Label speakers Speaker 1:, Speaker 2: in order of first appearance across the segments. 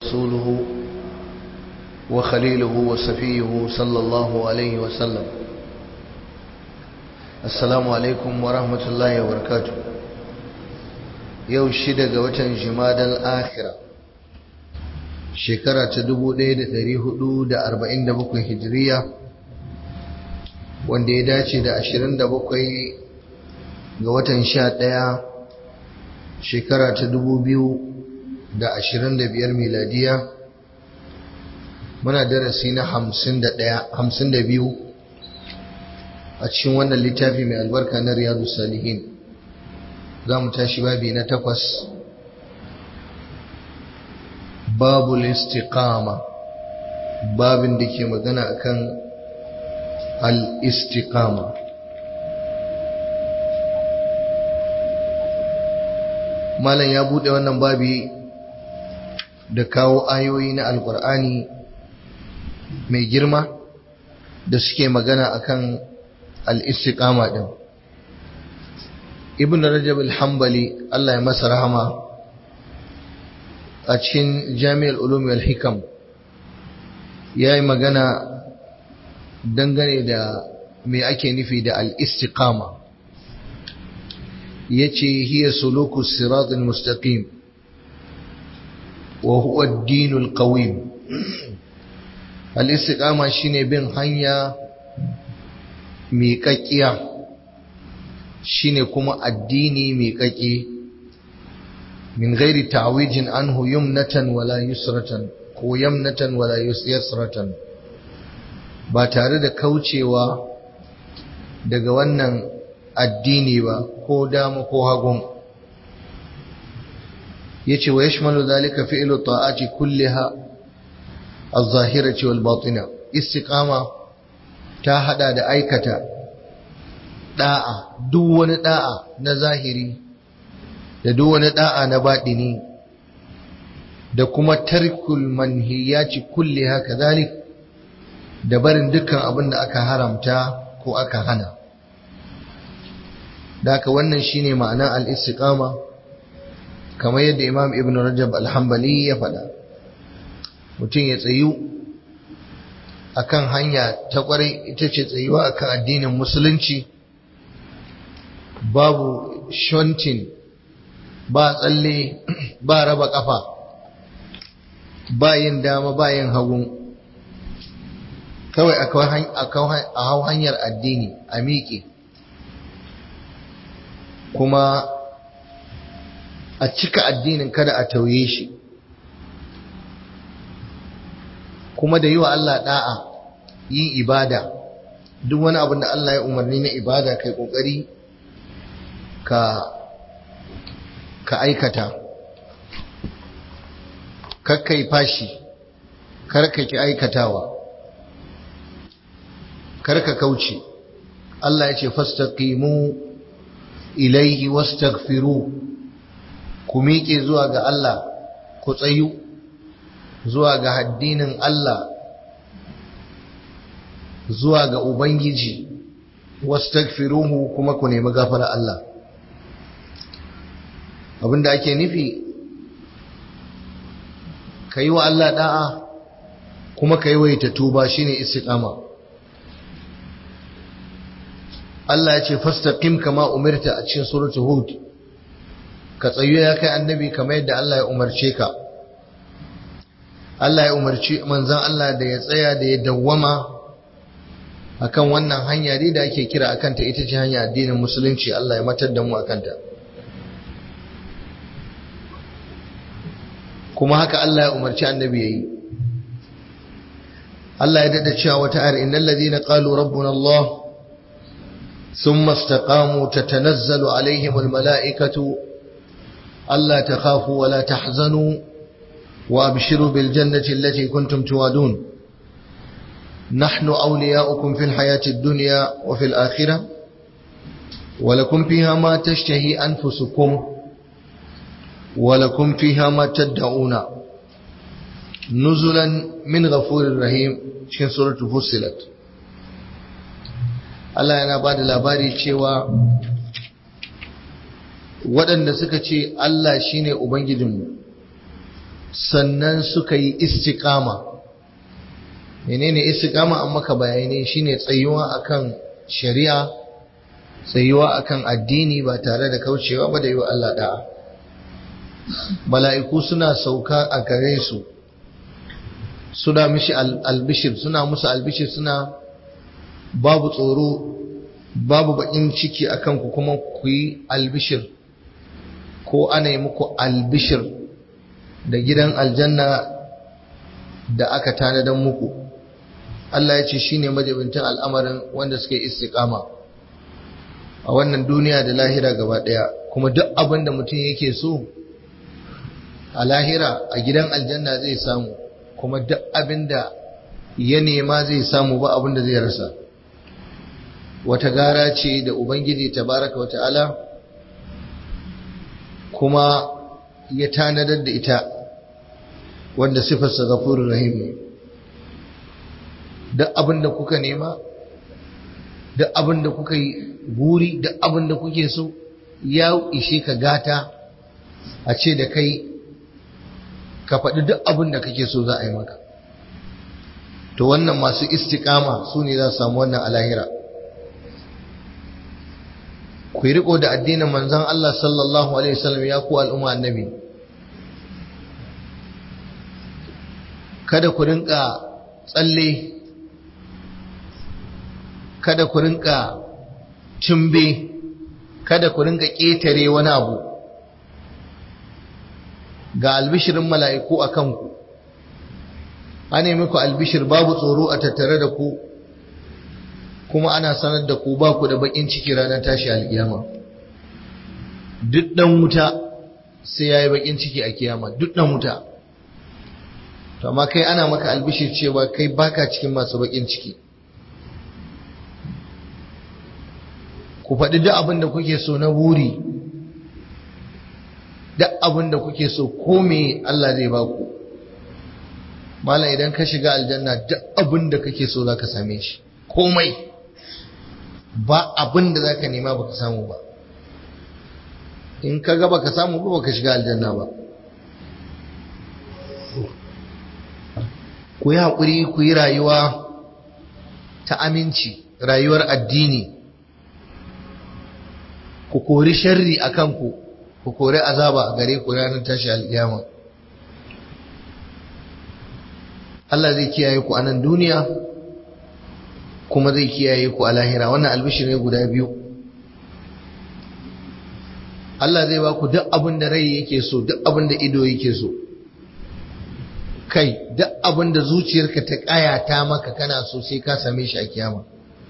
Speaker 1: رسوله وخليله وصفيه صلى الله عليه وسلم السلام عليكم ورحمة الله وبركاته yau shida ga watan jimadal akhira shekara ta 1447 hijiriya wanda ya dace da 27 ga watan 11 shekara ta 2025 miladiya muna darasi na 52 a cikin wannan littafi mai albarka na riyadu salihin za mu tashi babi na takwas babu istiqama babin da ke magana akan al-istiqama malam ya bude wannan babi da kawo ayoyi na alkur'ani mai girma da suke magana akan al-istiqama din ibn rajab al-hanbali Allah ya masa rahama a cikin jami'ar ulum wal hikam yayi magana dangane da me ake nufi da al-istiqama yace hiya suluku sirat al-mustaqim wa huwa ad-din al-qawim al-istiqama shine bin hanya miƙaƙƙiya shine kuma addini mai kake min gairi ta'wijin anhu yumnatan wala yusratan ko yamnatan wala yusratan ba tare da kaucewa daga wannan addini ba ko dama ko hagun yace wa yashmalu dhalika fi'lu ta'ati kulliha az-zahirati wal batina istiqama ta hada da aikata da'a duk wani da'a na zahiri da duk wani da'a na baɗini da kuma tarkul manhiyati kulli haka zalik da barin dukkan abin da aka haramta ko aka hana daka wannan shine ma'anar al-istiqama kamar yadda Imam Ibn Rajab al-Hanbali ya faɗa mutum ya tsayu akan hanya ta kwarai ita ce tsayuwa akan addinin musulunci babu shontin ba tsalle ba raba kafa ba yin dama ba yin hagun kawai a hau hanyar addini a miƙe kuma a cika addinin kada a tauye shi kuma da yi wa Allah da'a yin ibada duk wani abin da Allah ya umarni na ibada kai kokari ka ka aikata kakkai fashi karka ki aikatawa karka kauce Allah ya ce fastaqimu ilaihi wastaghfiru ku miƙe zuwa ga Allah ku tsayu zuwa ga haddinin Allah zuwa ga Ubangiji wastaghfiruhu kuma ku nemi gafara Allah abinda ake nufi ka yi wa Allah da'a kuma ka yi waita tuba shine istiqama Allah ya ce fastaqim kama umirta a cikin suratul hud ka tsayo ya kai annabi kamar yadda Allah ya umarce ka Allah ya umarci manzon Allah da ya tsaya da ya dawwama akan wannan hanya dai da ake kira akan ta ita ce hanya addinin musulunci Allah ya matar da mu akan ta kuma haka Allah ya umarci annabi yayi Allah ya dada cewa wata ayar innal ladina qalu rabbuna Allah thumma istaqamu tatanazzalu alaihim almalaikatu alla takhafu wa la tahzanu wa abshiru bil jannati allati kuntum tuwadun نحن أولياؤكم في الحياة الدنيا وفي الآخرة ولكم فيها ما تشتهي أنفسكم ولكم فيها ما تدعون نزلا من غفور رحيم cikin suratul fussilat Allah yana ba da labari cewa waɗanda suka ce Allah shine ubangijinmu sannan suka yi istiqama menene istiqama an maka bayani shine tsayuwa akan shari'a tsayuwa akan addini ba tare da kaucewa ba da yi wa Allah da'a mala'iku suna sauka a gare su suna mishi albishir suna musu albishir suna babu tsoro babu bakin ciki akan ku kuma ku yi albishir ko ana yi muku albishir da gidan aljanna da aka tanadan muku Allah ya ce shi ne majabintin al'amarin wanda suka yi istiƙama a wannan duniya da lahira gaba ɗaya kuma duk abin da mutum yake so a lahira a gidan aljanna zai samu kuma duk abin da ya nema zai samu ba abin da zai rasa wata gara ce da ubangiji tabaraka wa ta'ala kuma ya tanadar da ita wanda sifarsa gafurur rahim ne duk abin da kuka nema duk abin da kuka yi buri duk abin da kuke so ya ishe ka gata a ce da kai ka faɗi duk abin da kake so za a yi maka to wannan masu istikama su ne za su samu wannan alahira ku yi riko da addinin manzon Allah sallallahu alaihi wasallam ya ku al'umma annabi kada ku rinka tsalle kada ku rinka cimbe kada ku rinka ƙetare wani abu ga albishirin mala'iku a kanku an yi muku albishir babu tsoro a tattare da ku kuma ana sanar da ku ba ku da bakin ciki ranar tashi alkiyama duk dan wuta sai ya yi bakin ciki a kiyama duk dan wuta to amma kai ana maka albishir cewa kai baka cikin masu bakin ciki ku faɗi duk abin da kuke so na buri duk abin da kuke so ko me Allah zai ba ku malam idan ka shiga aljanna duk abin da kake so za ka same shi komai ba abin da za ka nema ba ka samu ba in ka ga ba ka samu ba ba ka shiga aljanna ba ku yi haƙuri ku yi rayuwa ta aminci rayuwar addini ku kori sharri a kanku ku kori azaba a gare ku ranar tashi alƙiyama Allah zai kiyaye ku a nan duniya kuma zai kiyaye ku a lahira wannan albishir ne guda biyu Allah zai ba ku duk abin da rai yake so duk abin da ido yake so kai duk abin da zuciyarka ta kayata maka kana so sai ka same shi a kiyama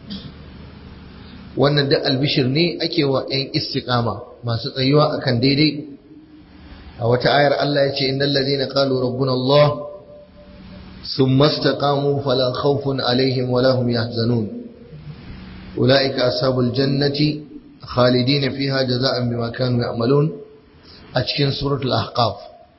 Speaker 1: wannan duk albishir ne ake wa 'yan istiqama masu tsayuwa akan daidai a wata ayar Allah ya ce innal ladina qalu rabbuna Allah thumma istaqamu fala khawfun alaihim wala hum yahzanun ulaika ashabul jannati khalidina fiha jazaan bima kanu ya'malun a cikin suratul ahqaf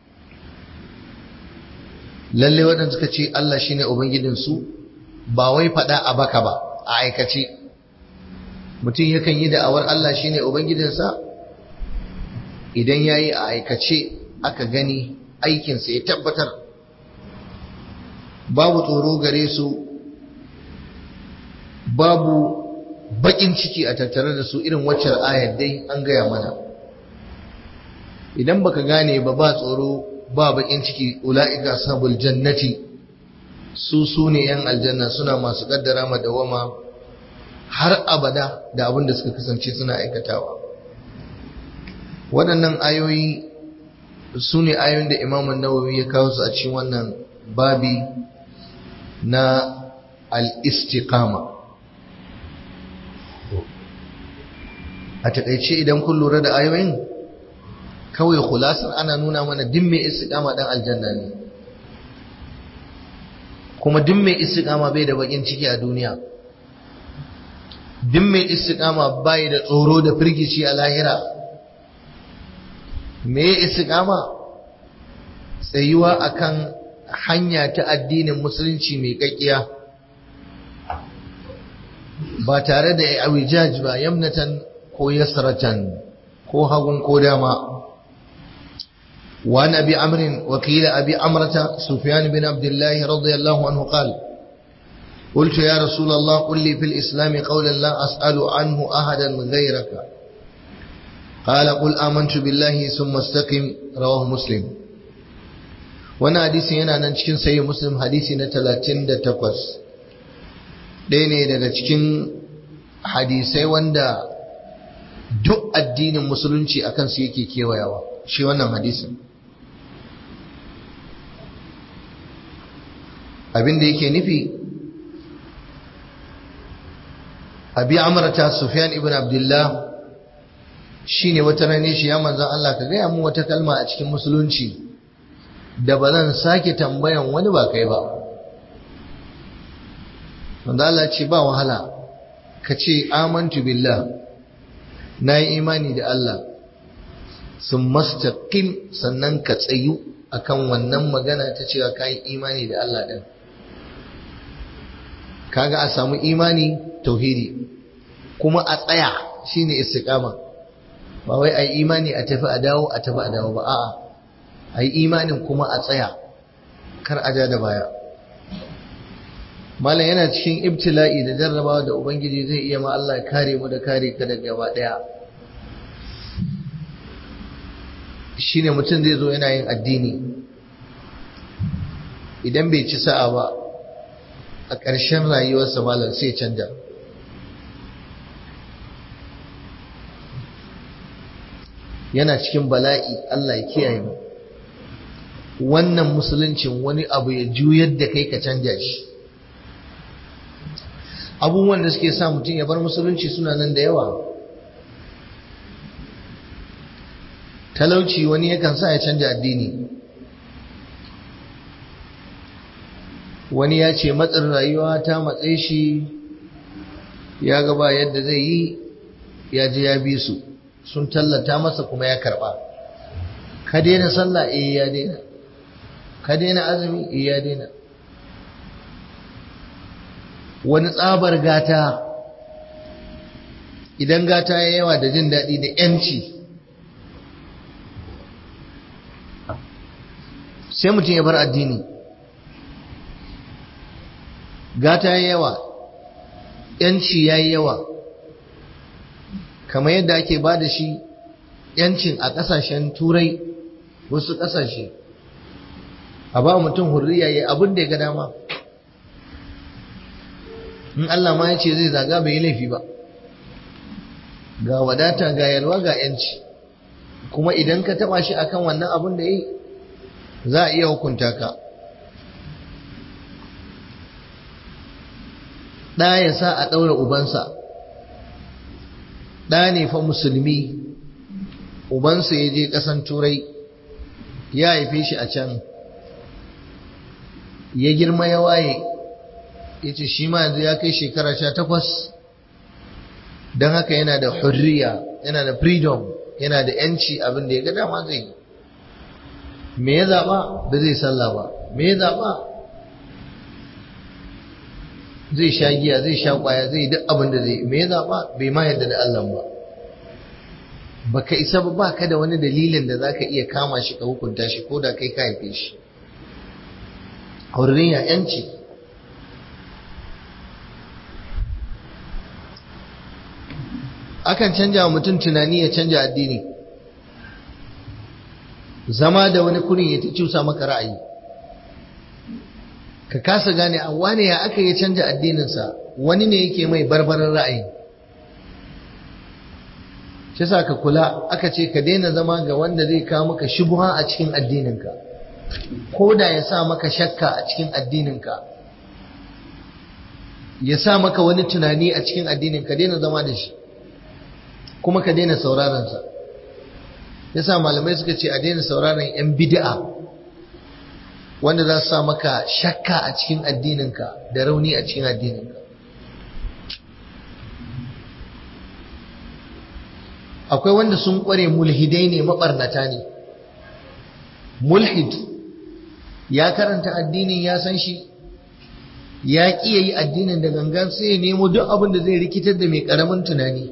Speaker 1: lalle waɗanda suka ce Allah shine ubangijinsu ba wai faɗa a baka ba a aikace mutum yakan yi da'awar Allah shine ubangijinsa idan yayi a aikace aka gani aikinsa ya tabbatar babu tsoro gare su babu bakin ciki a tattare da su irin waccar ayar dai an gaya mana idan baka gane ba ba tsoro ba bakin ciki ula'ika sabul jannati su su ne yan aljanna suna masu kaddara madawama har abada da abin da suka kasance suna aikatawa waɗannan ayoyi su ne ayoyin da imamun nawawi ya kawo su a cikin wannan babi na al-istiqama a taƙaice idan kun lura da ayoyin kawai khulasar ana nuna mana din mai istiqama dan aljanna ne kuma din mai istiqama bai da bakin ciki a duniya din mai istiqama bai da tsoro da firgici a lahira me istiqama tsayuwa akan hanya ta addinin musulunci mai kakkiya ba tare da awijaj ba yamnatan ko yasratan ko hagun ko dama وعن أبي عمرو وقيل أبي عمرة سفيان بن عبد الله رضي الله عنه قال قلت يا رسول الله قل لي في الإسلام قولا لا أسأل عنه أحدا غيرك قال قل آمنت بالله ثم استقم رواه مسلم وانا حديثي yana nan cikin sayi muslim hadisi na 38 ɗaya ne daga cikin hadisai wanda duk addinin musulunci akan su yake kewayawa shi wannan hadisin abin da yake nufi abi amrata sufyan ibn abdullah shine wata rane shi ya manzon Allah ka gaya mu wata kalma a cikin musulunci da ba zan sake tambayan wani ba kai ba manzon Allah ce ba wahala ka ce amantu billah na yi imani da Allah sun mastaqim sannan ka tsayu akan wannan magana ta cewa ka yi imani da Allah ɗin kaga a samu imani tauhidi kuma a tsaya shine istiqama ba wai ai imani a tafi a dawo a tafi a dawo ba a'a ai imanin kuma a tsaya kar a ja da baya malam yana cikin ibtila'i da jarrabawa da ubangiji zai iya ma Allah kare mu da kare ka daga gaba daya shine mutum zai zo yana yin addini idan bai ci sa'a ba a ƙarshen rayuwarsa malam sai canja yana cikin bala'i Allah ya kiyaye mu wannan musuluncin wani abu ya juyar da kai ka canja shi abubuwan da suke sa mutum ya bar musulunci suna nan da yawa talauci wani yakan sa ya canja addini wani ya ce matsin rayuwa ta matse shi ya gaba yadda zai yi ya ji ya bi su sun tallata masa kuma ya karba ka daina sallah eh ya daina ka daina azumi eh ya daina wani tsabar gata idan gata ya yawa da jin daɗi da ‘yanci sai mutum ya bar addini gata ya yawa ‘yanci ya yi yawa kamar yadda ake ba da shi ‘yancin a ƙasashen turai wasu ƙasashe a ba mutum hurriya ya abin da ya ga dama in Allah ma ya ce zai zaga bai yi laifi ba ga wadata ga yalwa ga ‘yanci kuma idan ka taɓa shi akan wannan abin da ya yi za a iya hukunta ka ɗa ya sa a ɗaura ubansa ɗa ne fa musulmi ubansa ya je ƙasan turai ya haife shi a can ya girma ya waye ya ce shi ma yanzu ya kai shekara sha takwas don haka yana da hurriya yana da freedom yana da yanci abin da ya ga dama zai yi me ya zaɓa ba zai sallah ba me ya zaɓa zai sha giya zai sha kwaya zai duk abin da zai me ya zaɓa bai ma yadda da Allah ba baka isa ba baka da wani dalilin da zaka iya kama shi ka hukunta shi ko da kai ka haife shi hurriya yanci akan canja wa mutum tunani ya canja addini zama da wani kurin ya ta cusa maka ra'ayi ka kasa gane a wane ya aka yi canja addininsa wani ne yake mai barbarar ra'ayi shi sa ka kula aka ce ka daina zama ga wanda zai kawo maka shubuha a cikin addininka ko da ya sa maka shakka a cikin addininka ya sa maka wani tunani a cikin addininka daina zama da shi kuma ka daina sauraronsa ya sa malamai suka ce a daina sauraron 'yan bid'a wanda za su sa maka shakka a cikin addininka da rauni a cikin addininka akwai wanda sun kware mulhidai ne mabarnata ne mulhid ya karanta addinin ya san shi ya ƙi yi addinin da gangan sai ya nemo duk abin da zai rikitar da mai ƙaramin tunani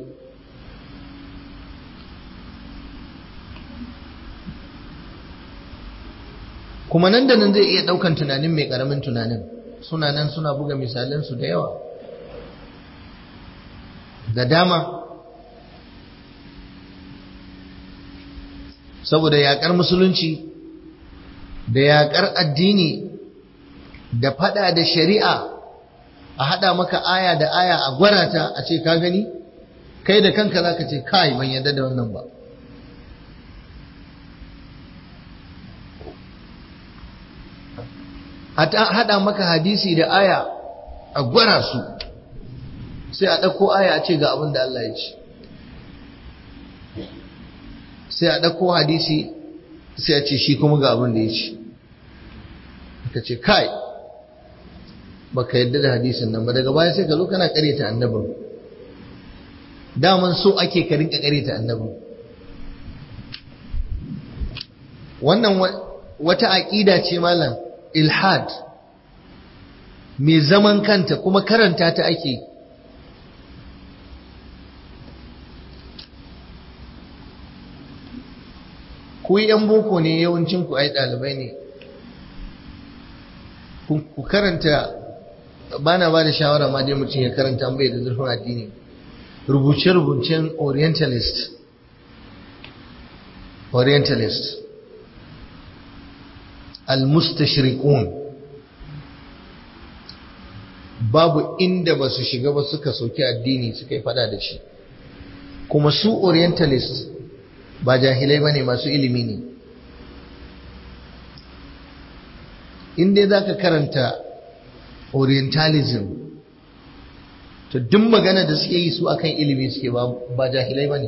Speaker 1: kuma nan da nan zai iya ɗaukan tunanin mai ƙaramin tunanin suna nan suna buga misalansu da yawa da dama saboda yaƙar musulunci da yaƙar addini da faɗa da shari'a a haɗa maka aya da aya a gwarata a ce ka gani kai da kanka za ka ce kai ban yarda da wannan ba haɗa maka hadisi da aya a gwara su sai a ɗauko aya a ce ga abin da Allah ya ce sai a ɗauko hadisi sai a ce shi kuma ga abin da ya ce ka ce kai baka yadda da hadisin nan ba daga baya sai ka zo kana ƙareta annabin daman so ake ka rinka ƙareta annabin wannan wata aƙida ce malam ilhad mai zaman kanta kuma karanta ta ake ku yan boko ne yawancin ku ai ɗalibai ne ku karanta bana ba da shawara ma dai mutum ya karanta bai da zurfin addini rubuce-rubucen orientalist orientalist al-mustashriqun babu inda ba su shiga ba suka soki addini suka yi fada da shi kuma su orientalist ba jahilai ba ne masu ilimi ne inda za ka karanta orientalism to duk magana da suke yi su akan ilimi suke ba jahilai ba ne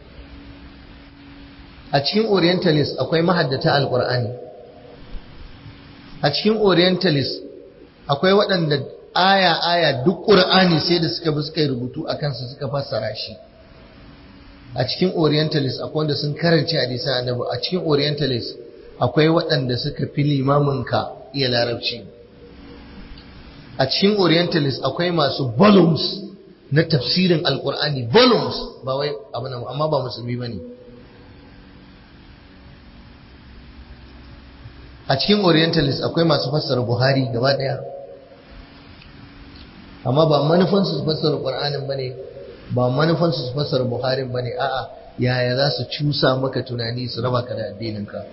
Speaker 1: a cikin orientalist akwai mahaddata alkur'ani a cikin orientalist akwai waɗanda aya-aya duk ƙur'ani sai da suka bi suka yi rubutu a kansu suka fassara shi a cikin orientalist akwai wanda sun karanci hadisan annabi a cikin orientalist akwai waɗanda suka fi limaminka iya larabci a cikin orientalist akwai masu volumes na tafsirin alkur'ani volumes ba wai abu amma ba musulmi ba ne a cikin orientalist akwai masu fassara buhari gaba ɗaya amma ba manufansu su fassara ƙur'anin ba ne ba manufansu su fassara buharin ba ne a'a yaya za su cusa maka tunani su raba ka da addininka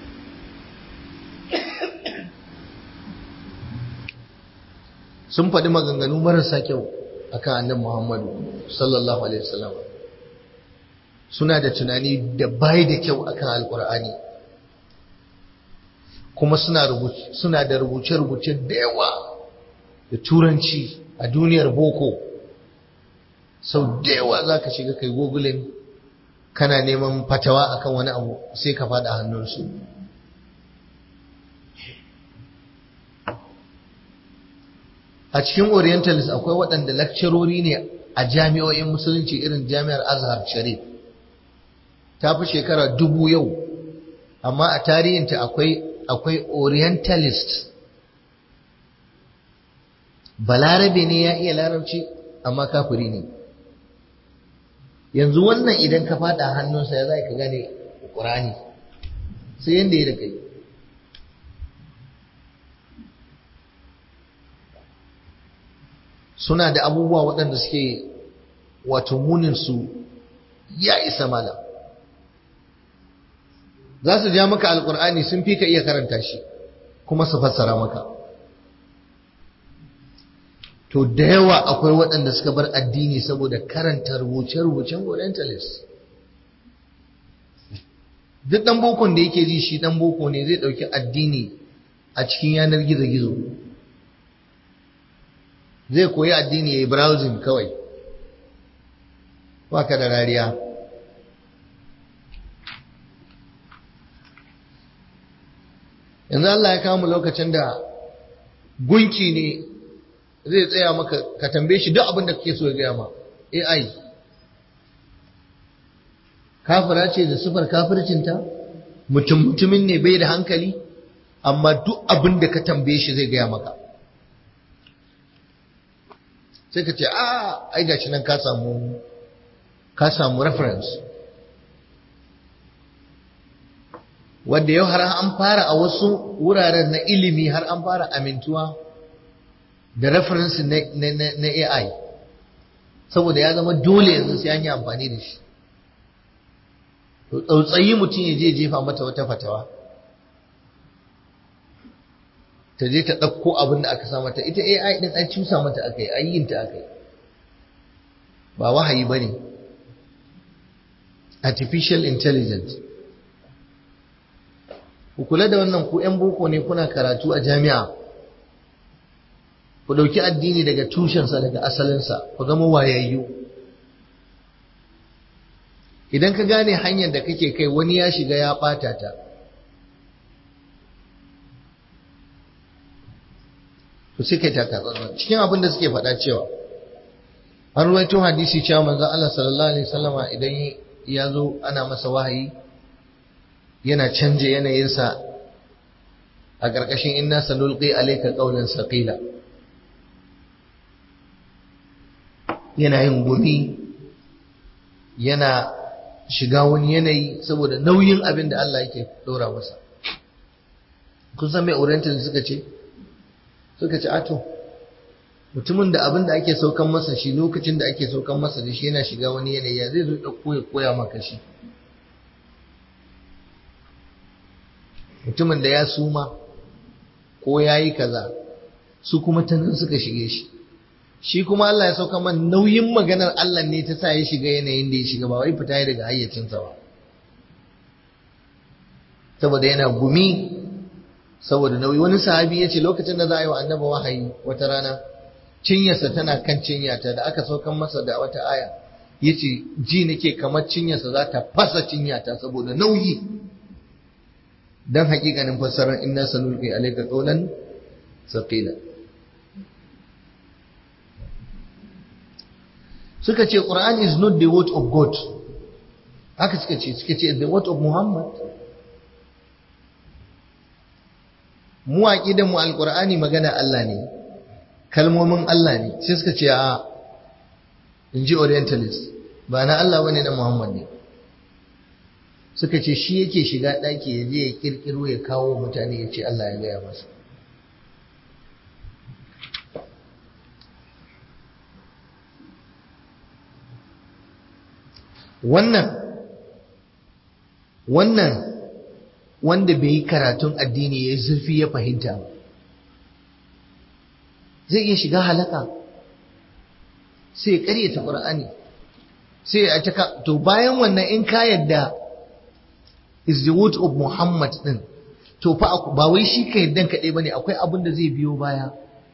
Speaker 1: sun faɗi maganganu marasa kyau akan annabi Muhammadu sallallahu alaihi wasallam suna da tunani da bai da kyau akan alkur'ani kuma suna suna da rubuce-rubuce da yawa da turanci a duniyar boko sau da yawa za ka shiga kai gogulin kana neman fatawa akan wani abu sai ka faɗa hannunsu a cikin orientalist akwai waɗanda lakcarori ne a jami'o'in musulunci irin jami'ar azhar sharif ta fi shekara dubu yau amma a tarihinta akwai akwai orientalist balarabe ne ya iya larabci amma kafiri ne yanzu wannan idan ka fada hannunsa ya za ka gane ƙurani sai yadda ya da kai suna da abubuwa waɗanda suke wato muninsu ya isa malam za su ja maka alƙur'ani sun fi ka iya karanta shi kuma su fassara maka to da yawa akwai waɗanda suka bar addini saboda karanta rubuce-rubucen orientalist duk ɗan bokon da yake ji shi ɗan boko ne zai ɗauki addini a cikin yanar gizo-gizo zai koyi addini ya yi browsing kawai baka da rariya yanzu Allah ya kama lokacin da gunki ne zai tsaya maka ka tambaye shi duk abin da kake so ya gaya ma AI kafira ce da sufar kafircinta mutum mutumin ne bai da hankali amma duk abin da ka tambaye shi zai gaya maka sai ka ce a ai gashi nan ka samu ka samu reference wadda yau har an fara a wasu wuraren na ilimi har an fara amintuwa da reference na AI saboda ya zama dole yanzu sai an yi amfani da shi tsautsayi mutum ya je jefa mata wata fatawa ta je ta ɗauko abin da aka sa mata ita AI ɗin an cusa mata aka yi ayyinta aka yi ba wahayi ba ne artificial intelligence ku kula da wannan ku 'yan boko ne kuna karatu a jami'a ku ɗauki addini daga tushensa daga asalinsa ku zama wayayyu idan ka gane hanyar da kake kai wani ya shiga ya ɓata ta ku sai kai taka cikin abin da suke faɗa cewa an ruwaito hadisi cewa manzon Allah sallallahu alaihi wasallama idan ya zo ana masa wahayi yana canje yanayinsa a ƙarƙashin inna sanulqi alayka qawlan saqila yana yin gumi yana shiga wani yanayi saboda nauyin abin da Allah yake ɗora masa kun san mai oriental suka ce suka ce ato mutumin da abin da ake saukan masa shi lokacin da ake saukan masa da shi yana shiga wani yanayi ya zai zo ɗauko ya koya maka shi mutumin da ya suma ko ya yi kaza su kuma ta nan suka shige shi shi kuma Allah ya sauka man nauyin maganar Allah ne ta sa ya shiga yanayin da ya shiga ba wai fita ya daga hayyacinsa ba saboda yana gumi saboda nauyi wani sahabi ya ce lokacin da za a yi wa annaba wahayi wata rana cinyarsa tana kan cinyata da aka saukan masa da wata aya ya ce ji nake kamar cinyarsa za ta fasa cinyata saboda nauyi don hakikanin fassarar inna sanulqi alayka qawlan saqila suka ce Quran is not the word of God haka suka ce suka ce the word of Muhammad mu aqidan mu alqur'ani magana Allah ne kalmomin Allah ne sai suka ce a inji orientalist ba na Allah bane na Muhammad ne suka ce shi yake shiga daki ya je ya kirkiro ya kawo mutane ya ce Allah ya gaya masa wannan wannan wanda bai yi karatun addini ya zurfi ya fahimta ba zai iya shiga halaka sai ya karyata ƙur'ani sai ya taka to bayan wannan in ka yadda is the word of Muhammad din to fa ba wai shi ka yaddan kaɗai bane akwai abin da zai biyo baya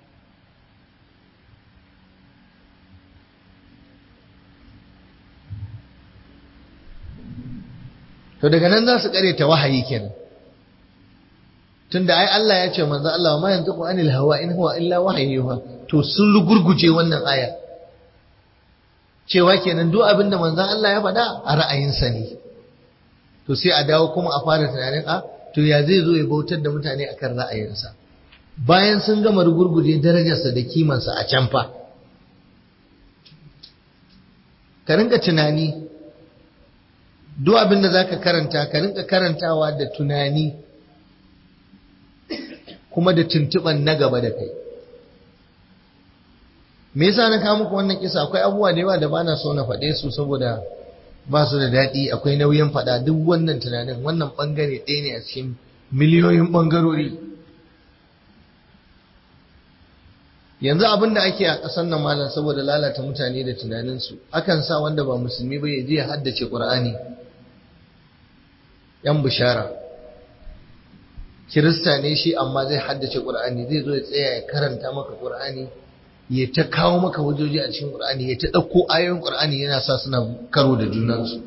Speaker 1: to daga nan za su ta wahayi kenan tunda ai Allah ya ce manzo Allah ma yantiqu anil hawa in huwa illa wahyuha to sun rugurguje wannan aya cewa kenan duk abinda manzo Allah ya faɗa a ra'ayinsa ne to sai a dawo kuma a fara tunanin a to ya zai zo ya bautar da mutane akan ra'ayinsa bayan sun gama rugurguje darajarsa da kimansa a can fa ka rinka tunani duk abin da za ka karanta ka rinka karantawa da tunani kuma da tuntuɓan na gaba da kai me yasa na kawo muku wannan kisa akwai abubuwa da yawa da bana so na faɗe su saboda ba su da daɗi akwai nauyin faɗa duk wannan tunanin wannan ɓangare ɗaya ne a cikin miliyoyin ɓangarori yanzu abin da ake a ƙasar nan malam saboda lalata mutane da tunaninsu akan sa wanda ba musulmi ba ya je ya haddace ƙur'ani yan bishara kirista ne shi amma zai haddace ƙur'ani zai zo ya tsaya ya karanta maka ƙur'ani ya ta kawo maka hujjoji a cikin ƙur'ani ya ta ɗauko ayoyin ƙur'ani yana sa suna karo da junansu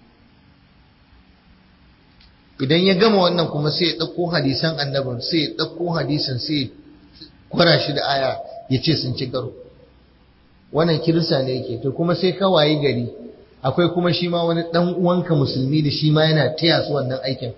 Speaker 1: idan ya gama wannan kuma sai ya ɗauko hadisan annabin sai ya ɗauko hadisan sai ya kwara shi da aya ya ce sun ci karo wannan kirista ne yake to kuma sai ka wayi gari akwai kuma shi ma wani ɗan uwanka musulmi da shi ma yana taya su wannan aikin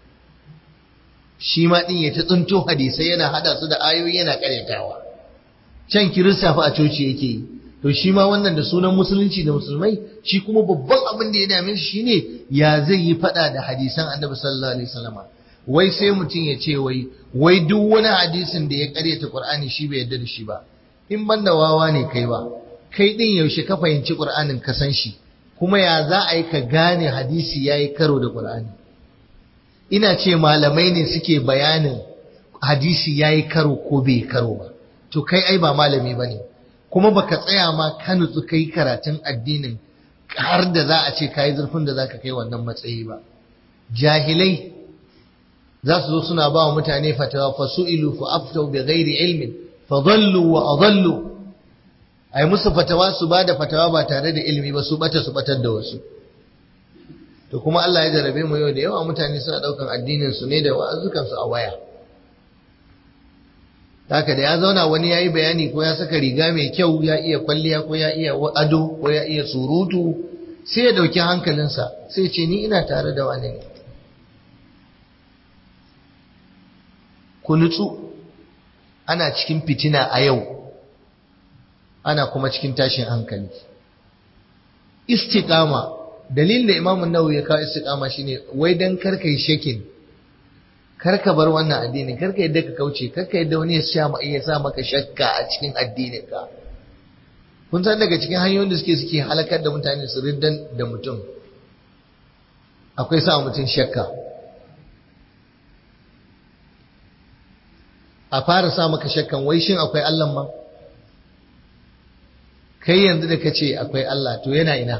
Speaker 1: shi ma ɗin ya ta tsinto hadisai yana hada su da ayoyi yana ƙaryatawa can kirista fa a coci yake yi to shi ma wannan da sunan musulunci da musulmai shi kuma babban abin da ya dame shi shine ya zai yi fada da hadisan annabi sallallahu alaihi wasallama wai sai mutum ya ce wai wai duk wani hadisin da ya karyata qur'ani shi bai yarda da shi ba in banda wawa ne kai ba kai din yaushe ka fahimci qur'anin ka san shi kuma ya za a yi ka gane hadisi yayi karo da qur'ani ina ce malamai ne suke bayanin hadisi yayi karo ko bai karo ba to kai ai ba malami bane kuma baka tsaya ma ka nutsu kai karatun addinin har da za a ce kai zurfin da zaka kai wannan matsayi ba jahilai za su zo suna ba wa mutane fatawa fa su'ilu fa aftau bi ghairi ilmin fa dhallu wa adallu ai musu fatawa su ba da fatawa ba tare da ilimi ba su bata su batar da wasu to kuma Allah ya jarabe mu yau da yawa mutane suna daukan addinin su ne da wa'azukan su a waya haka da ya zauna wani yayi bayani ko ya saka riga mai kyau ya iya kwalliya ko ya iya ado ko ya iya surutu sai ya dauki hankalinsa sai ce ni ina tare da wani ne ku nutsu ana cikin fitina a yau ana kuma cikin tashin hankali istiqama dalilin da imamu nawawi ya kawo istiqama shine wai dan karka yi shakin karka bar wannan addini karka yadda ka kauce karka yadda wani ya sha ya sa maka shakka a cikin addinin ka kun san daga cikin hanyoyin da suke suke halakar da mutane su riddan da mutum akwai sa mutum shakka a fara sa maka shakkan wai shin akwai Allah ma kai yanzu da kace akwai Allah to yana ina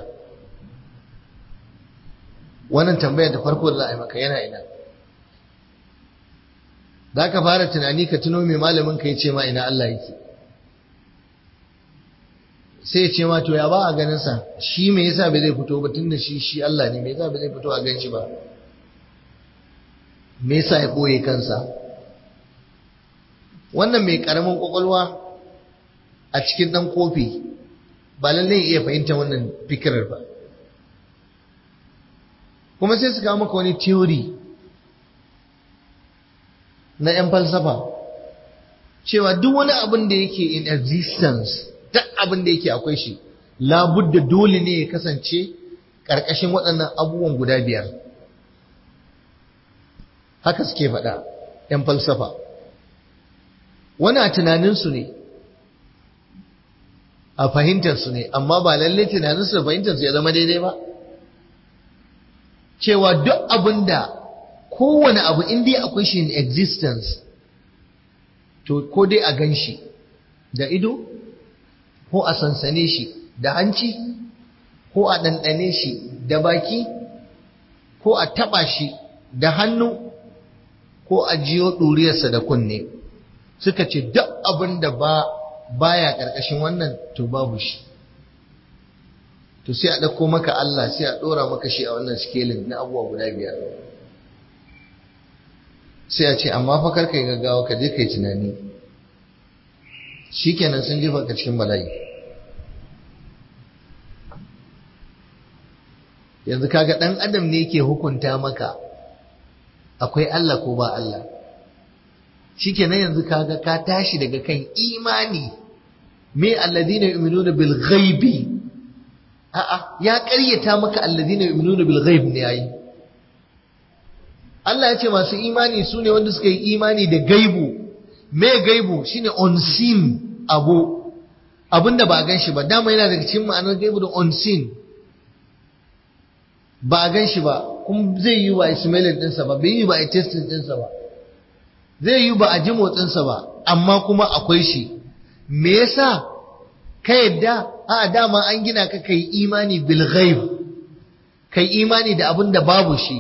Speaker 1: wannan tambayar da farko da za a yi maka yana ina za ka fara tunani ka tuno mai malamin ka ya ce ma ina Allah yake sai ya ce ma to ya ba a ganin sa shi me yasa bai zai fito ba tunda shi shi Allah ne me yasa bai zai fito a gan shi ba me yasa ya boye kansa wannan mai karamin kwakwalwa a cikin dan kofi ba lallai iya fahimta wannan fikirar ba kuma sai su kawo maka wani theory na 'yan falsafa cewa duk wani abin da yake in existence duk abin da yake akwai shi labudda dole ne ya kasance ƙarƙashin waɗannan abubuwan guda biyar haka suke faɗa 'yan falsafa wani a tunaninsu ne a fahimtarsu ne amma ba lalle tunaninsu da fahimtarsu ya zama daidai ba cewa duk abin da kowane abu in dai akwai shi in existence to ko dai a gan shi da ido ko a sansane shi da hanci ko a ɗanɗane shi da baki ko a taɓa shi da hannu ko a jiyo ɗuriyarsa da kunne suka ce duk abin da ba baya ƙarƙashin wannan to babu shi to sai a ɗauko maka Allah sai a ɗora maka shi a wannan sikelin na abubuwa guda biyar sai a ce amma fa karka yi gaggawa ka je ka yi tunani shikenan sun jefa ka cikin bala'i yanzu kaga ɗan adam ne ke hukunta maka akwai Allah ko ba Allah shikenan yanzu kaga ka tashi daga kan imani me alladhina yu'minuna bil ghaibi a'a ya ƙaryata maka alladhina yu'minuna bil ghaib ne yayi Allah ya ce masu imani su ne wanda suka yi imani da gaibu me gaibu shine unseen abu abinda ba a gan shi ba dama yana daga cikin ma'anar gaibu da unseen ba a gan shi ba kuma zai yi ba a smelling ɗinsa ba bai yi ba a testing ɗinsa ba zai yi ba a ji motsinsa ba amma kuma akwai shi me yasa ka yadda a dama an gina ka kai imani bil ghaib kai imani da abin da babu shi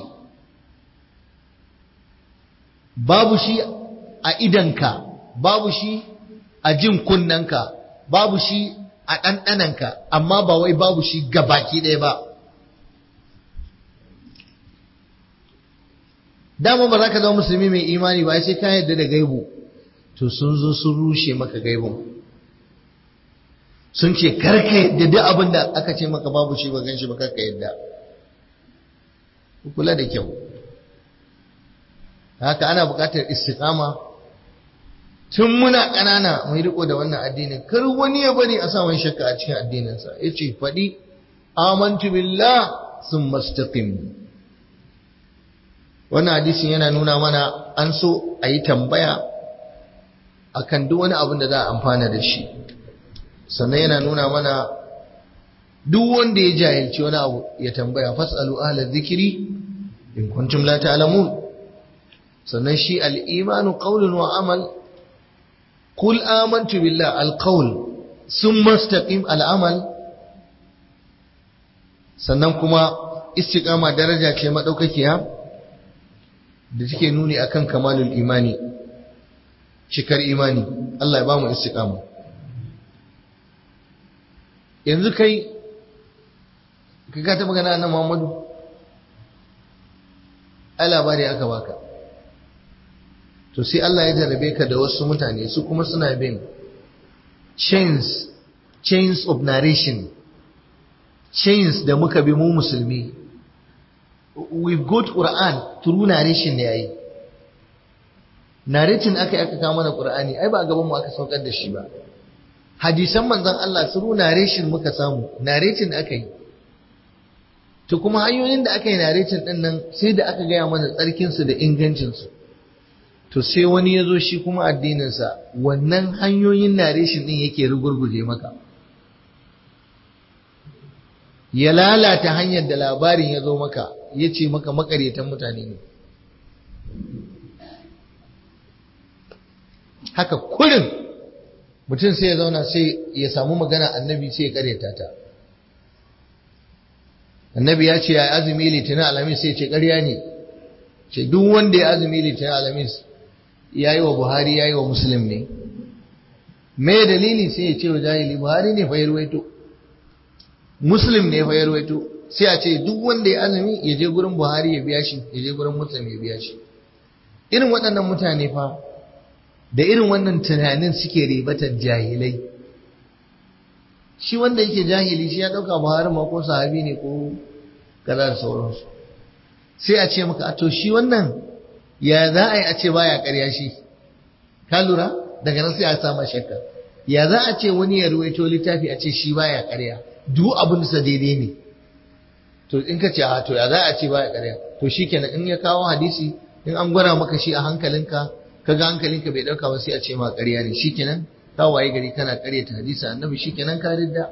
Speaker 1: babu shi a idanka babu shi a jin kunnanka babu shi a ɗanɗananka amma ba wai babu shi gabaki ɗaya ba dama ba za ka zama musulmi mai imani ba sai ka yadda da gaibu to sun zo sun rushe maka gaibun sun ce karka yadda duk abin da aka ce maka babu shi ba gan shi ba karka yadda kula da kyau haka ana buƙatar istiqama tun muna ƙanana mu riko da wannan addinin kar wani ya bari a sa wani shakka a cikin addininsa yace faɗi amantu billah sun mastaqim wannan hadisin yana nuna mana an so a yi tambaya akan duk wani abin da za a amfana da shi sannan yana nuna mana duk wanda ya jahilci wani abu ya tambaya fasalu ahla zikiri in kuntum la ta'lamun sannan shi al-imanu qawlun wa amal qul amantu billah al-qawl thumma istaqim al-amal sannan kuma istiqama daraja ce madaukakiya da take nuni akan kamalul imani cikar imani Allah ya bamu istiqama yanzu kai ka ta magana annabi Muhammadu ai labari aka baka to sai Allah ya jarabe ka da wasu mutane su kuma suna bin chains chains of narration chains da muka bi mu musulmi we got Quran through narration ne yayi narrating aka aka kawo mana Qur'ani ai ba a gaban mu aka saukar da shi ba hadisan manzon Allah through narration muka samu narrating aka yi to kuma hanyoyin da aka yi narrating din nan sai da aka gaya mana tsarkin su da ingancin su to sai wani ya zo shi kuma addinin sa wannan hanyoyin narration din yake rugurguje maka ya lalata hanyar da labarin ya zo maka ya ce maka makaryatan mutane ne haka kurin mutum sai ya zauna sai ya samu magana annabi sai ya karyata ta annabi ya ce ya azumi litinin alamis sai ce karya ne ce duk wanda ya azumi litinin alamis ya yi wa buhari ya yi wa musulun ne me dalili sai ya ce wa jahili buhari ne fa ya ruwaito muslim ne fa ya rawaito sai a ce duk wanda ya azumi ya je gurin buhari ya biya shi ya je gurin muslim ya biya shi irin waɗannan mutane fa da irin wannan tunanin suke ribatar jahilai shi wanda yake jahili shi ya ɗauka buhari ma ko sahabi ne ko kaza da sauransu sai a ce maka a to shi wannan ya za a yi a ce baya ƙarya shi ka lura daga nan sai a sama shakka ya za a ce wani ya ruwaito littafi a ce shi baya ƙarya duk abin sa daidai ne to in ka ce a to ya za a ce baya ƙarya to shikenan in ya kawo hadisi in an gwara maka shi a hankalinka kaga hankalinka bai dauka ba sai a ce ma ƙarya ne shikenan ka waye gari kana ƙaryata hadisi annabi shikenan ka ridda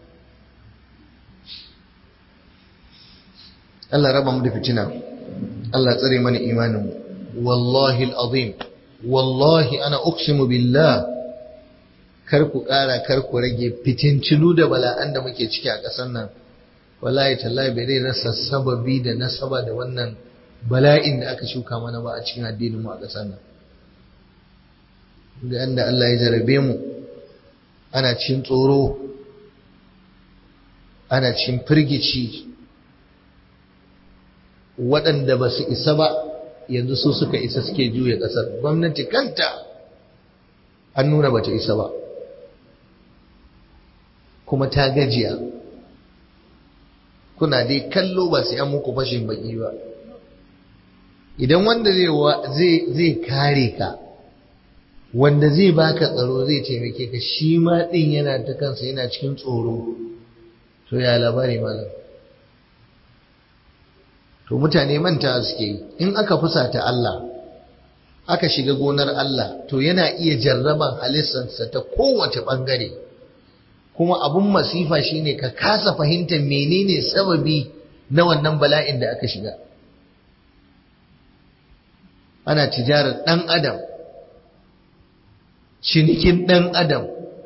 Speaker 1: Allah raba mu da fitina Allah tsare mana imanin mu wallahi alazim wallahi ana uqsimu billah kar ku ƙara kar ku rage fitincilu da bala'an da muke ciki a ƙasar nan wallahi tallahi bai zai rasa sababi da nasaba da wannan bala'in da aka shuka mana ba a cikin addinin mu a ƙasar nan da inda Allah ya jarabe mu ana cin tsoro ana cin firgici waɗanda ba su isa ba yanzu su suka isa suke juya ƙasar gwamnati kanta an nuna bata isa ba kuma ta gajiya kuna dai kallo ba sai an muku fashin baki ba idan wanda zai zai kare ka wanda zai baka tsaro zai taimake ka shi ma din yana ta kansa yana cikin tsoro to ya labari malam to mutane manta suke yi in aka fusata Allah aka shiga gonar Allah to yana iya jarraban halittarsa ta kowace bangare kuma abun masifa shine ka kasa fahimtar menene sababi na wannan bala'in da aka shiga ana tijarar ɗan adam cinikin ɗan adam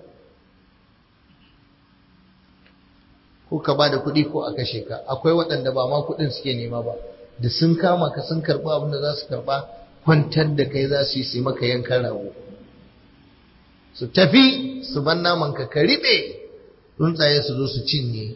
Speaker 1: ko ka ba da kuɗi ko a kashe ka akwai waɗanda ba ma kuɗin suke nema ba da sun kama ka sun karɓa abin da za su karɓa kwantar da kai za su yi su maka yankan rago su tafi su ban naman ka ka riɓe tsuntsaye su zo su cinye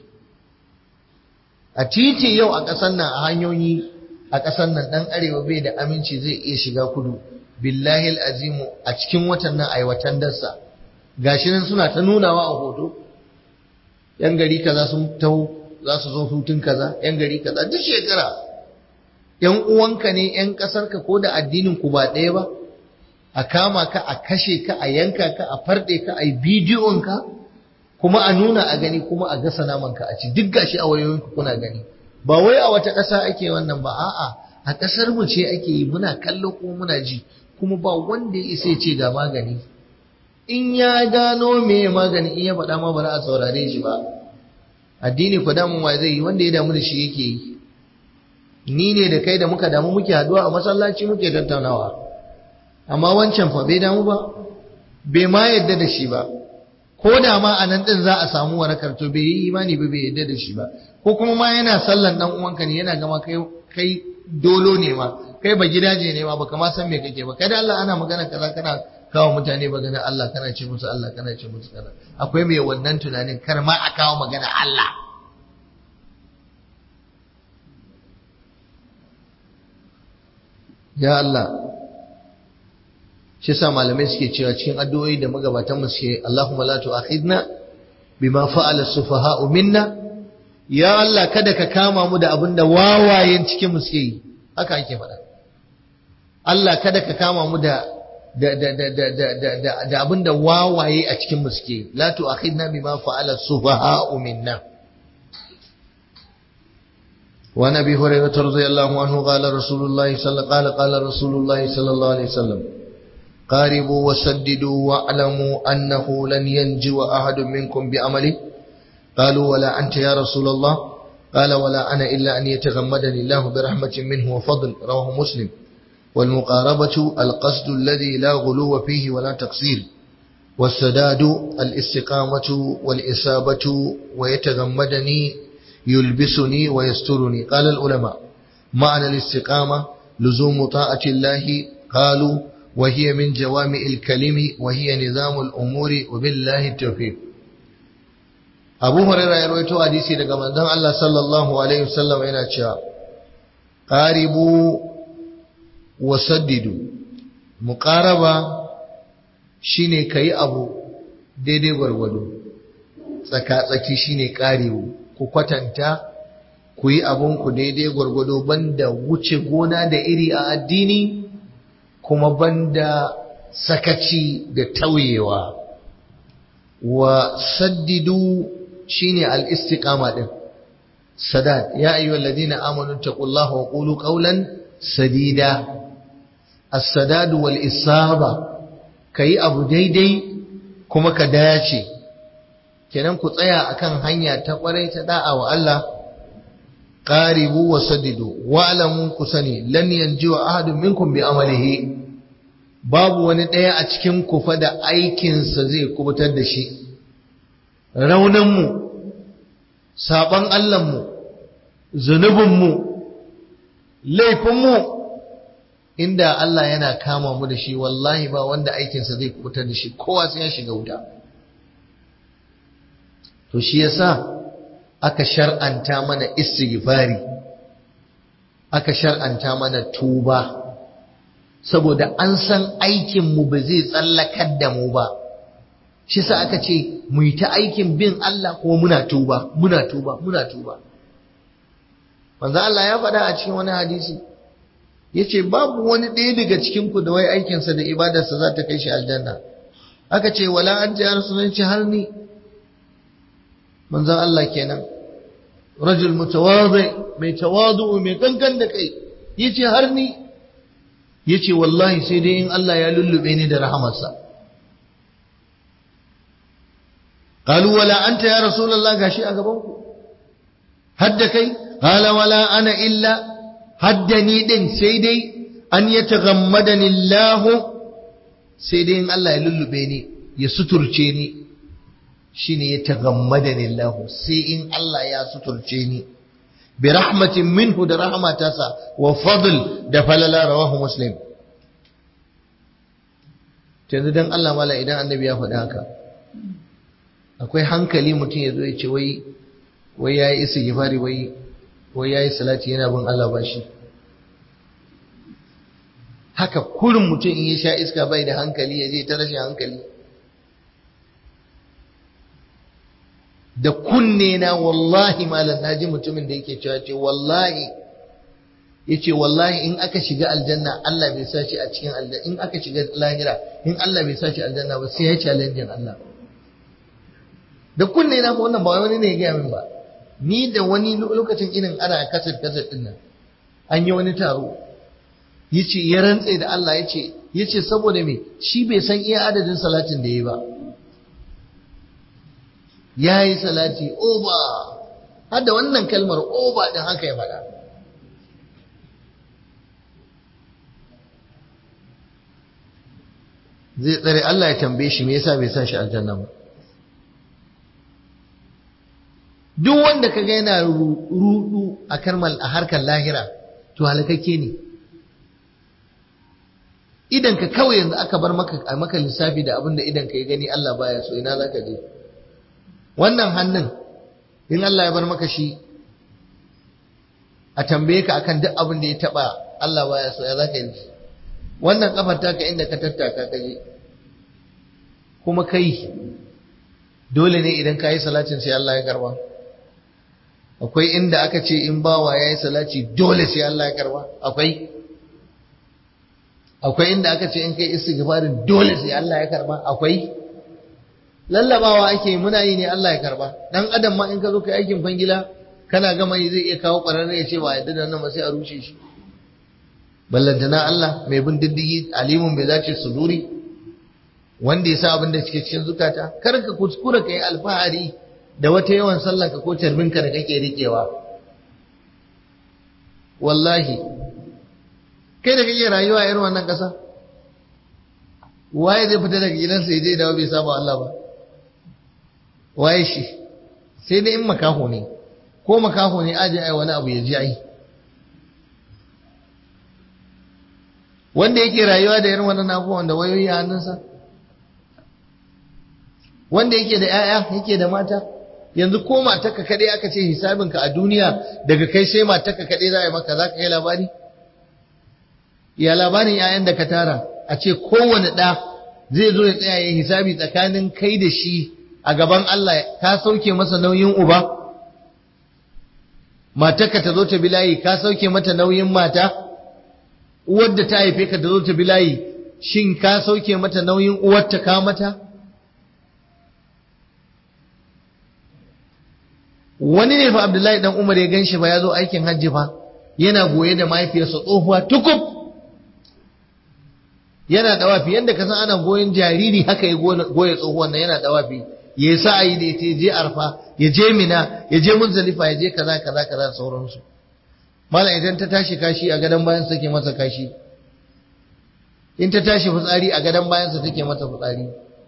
Speaker 1: a titi yau a ƙasar nan a hanyoyi a ƙasar nan ɗan arewa bai da aminci zai iya shiga kudu billahi azimu a cikin watan nan aiwatan darsa gashi nan suna ta nunawa a hoto yan gari kaza sun taho za su zo hutun kaza yan gari kaza duk shekara yan uwanka ne yan ƙasarka ko da addinin ku ba ɗaya ba a kama ka a kashe ka a yanka ka a farɗe ka a yi bidiyon ka kuma a nuna a gani kuma a gasa naman ka a ci duk gashi a wayoyinku kuna gani ba wai a wata ƙasa ake wannan ba a'a a ƙasar mu ce ake yi muna kallo kuma muna ji kuma ba wanda ya isa ce ga magani in ya gano me magani in ya faɗa ma ba za a saurare shi ba addini ku damun wa zai yi wanda ya damu da shi yake yi ni ne da kai da muka damu muke haduwa a masallaci muke tattaunawa amma wancan fa bai damu ba bai ma yadda da shi ba ko da ma a nan din za a samu warakar to bai yi imani ba bai yadda da shi ba ko kuma ma yana sallan dan uwanka ne yana gama kai kai dolo ne ma kai ba gidaje ne ma baka ma san me kake ba kai da Allah ana magana kaza kana kawo mutane magana Allah kana ce musu Allah kana ce musu kaza akwai mai wannan tunanin kar ma a kawo magana Allah ya Allah shi sa malamai suke cewa cikin addu'o'i da magabatan mu suke Allahumma la tu'akhidna bima fa'ala sufaha'u minna ya Allah kada ka kama mu da abin da wawayen cikin mu suke yi haka ake faɗa Allah kada ka kama mu da da da da da da da da da abin da wawaye a cikin mu suke yi la tu'akhidna bima fa'ala sufaha'u minna وعن ابي هريره رضي الله عنه قال رسول الله صلى قال قال رسول الله صلى الله عليه وسلم قاربوا وسددوا واعلموا انه لن ينجو احد منكم بعمله قالوا ولا انت يا رسول الله قال ولا انا الا ان يتغمدني الله برحمه منه وفضل رواه مسلم والمقاربه القصد الذي لا غلو فيه ولا تقصير والسداد الاستقامه والاصابه ويتغمدني يلبسني ويسترني قال العلماء معنى الاستقامة لزوم طاعة الله قالوا وهي من جوامع الكلم وهي نظام الأمور وبالله التوفيق أبو هريرة يروي حديثي daga manzon Allah sallallahu alaihi wasallam yana cewa qaribu wasaddidu muqaraba shine kai abu daidai gwargwado tsaka tsaki shine qaribu ku kwatanta ku yi abinku daidai gwargwado banda wuce gona da iri a addini kuma banda sakaci da tauyewa wa saddidu shine al-istiqama din sadad ya ayyuhal ladina amanu taqullaha wa qulu qawlan sadida as-sadad wal isaba kai abu daidai kuma ka dace kenan ku tsaya akan hanya ta kwarai ta da'a wa Allah qaribu wa saddidu wa alamu ku sani lan yanjiwa ahadun minkum bi amalihi babu wani daya a cikin ku fa da aikin sa zai kubutar da shi raunan mu saban Allah mu zunubin mu laifin mu inda Allah yana kama mu da shi wallahi ba wanda aikin sa zai kubutar da shi kowa sai ya shiga wuta to shi yasa aka shar'anta mana istighfari aka shar'anta mana tuba saboda an san aikin mu ba zai tsallakar da mu ba shi yasa aka ce mu yi ta aikin bin Allah kuma muna tuba muna tuba muna tuba manzo Allah ya faɗa a cikin wani hadisi yace babu wani ɗaya daga cikin ku da wai aikinsa da ibadarsa za ta kai shi aljanna aka ce wala anta ya rasulullahi har ni manzon Allah kenan rajul mutawadhi mai tawadu mai kankan da kai yace har ni yace wallahi sai dai in Allah ya lullube ni da rahamarsa qalu wala anta ya rasulullah gashi a gaban ku hadda kai qala wala ana illa haddani din sai dai an yataghammadani Allah sai dai in Allah ya lullube ni ya suturce ni shine ya tagammadani Allah sai in Allah ya suturce ni bi rahmatin minhu da rahmatasa wa fadl da falala rawahu muslim yanzu dan Allah mala idan annabi ya faɗi haka akwai hankali mutum ya zo ya ce wai wai yayi istighfari wai wai yayi salati yana bin Allah bashi haka kurin mutum in ya sha iska bai da hankali ya je ta rashin hankali da kunne na wallahi malam naji mutumin da yake cewa ce wallahi yace wallahi in aka shiga aljanna Allah bai sa shi a cikin aljanna in aka shiga lahira in Allah bai sa shi aljanna ba sai ya challenge Allah da kunne na wannan ba wani ne ya gaya min ba ni da wani lokacin irin ana kasar kasar din nan an yi wani taro yace ya rantse da Allah yace yace saboda me shi bai san iya adadin salatin da yayi ba yayi salati oba har da wannan kalmar oba din haka ya faɗa zai tsare Allah ya tambaye shi me yasa bai sa shi aljanna ba duk wanda kaga yana rudu a karmal a harkar lahira to halakakke ne idan ka kawai yanzu aka bar maka a maka lissafi da abin da idan ka yi gani Allah baya so ina zaka je wannan hannun in Allah ya bar maka shi a tambaye ka akan duk abin da ya taba Allah baya so ya zaka yi wannan kafar taka inda ka tattaka ka je kuma kai dole ne idan ka yi salatin sai Allah ya karba akwai inda aka ce in bawa ya yi salati dole sai Allah ya karba akwai akwai inda aka ce in kai istighfarin dole sai Allah ya karba akwai lallabawa ake muna yi ne Allah ya karba dan adam ma in ka zo kai aikin fangila kana gama yi zai iya kawo ƙwararre ya ce ba yadda da nan ba sai a rushe shi ballantana Allah mai bin diddigi alimun bai zace suduri wanda ya sa abin da cike cikin zukata kar ka kuskura kai alfahari da wata yawan sallah ka ko tarbinka da kake rikewa wallahi kai da kake rayuwa irin wannan ƙasa waye zai fita daga gidansa ya je dawo bai saba Allah ba waye shi sai dai in makaho ne ko makaho ne aje ai wani abu ya ji ai wanda yake rayuwa da irin wannan abubuwan da wayoyi a hannunsa wanda yake da 'ya'ya yake da mata yanzu ko matarka kaɗai aka ce hisabinka a duniya daga kai sai matarka kaɗai za a yi maka za ka kai labari ya labarin 'ya'yan da ka tara a ce kowane ɗa zai zo ya tsaya ya hisabi tsakanin kai da shi a gaban Allah ka sauke masa nauyin uba matarka ta zo ta bilayi ka sauke mata nauyin mata uwar da ta haife ka ta zo ta bilayi shin ka sauke mata nauyin uwarta ka mata wani ne fa Abdullahi dan Umar ya ganshi ba ya zo aikin hajji fa yana goye da mahaifiyarsa tsohuwa tukub yana dawafi yanda ka san ana goyen jariri haka ya goye tsohuwan nan yana dawafi ya yi sa'ayi da ita ya je arfa ya je mina ya je muzdalifa ya je kaza kaza kaza sauransu mala idan ta tashi kashi a gadon bayan take masa kashi in ta tashi fitsari a gadon bayan sa take mata fitsari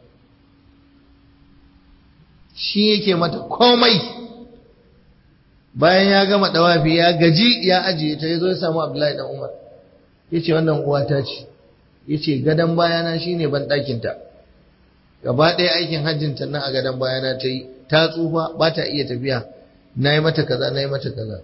Speaker 1: shi yake mata komai bayan ya gama dawafi ya gaji ya ajiye ta yazo ya samu Abdullahi dan Umar yace wannan uwata ce yace gadan bayana shine ban dakin ta gaba ɗaya aikin hajjin ta nan a gadan bayana ta yi ta tsufa ba ta iya tafiya nayi mata kaza nayi mata kaza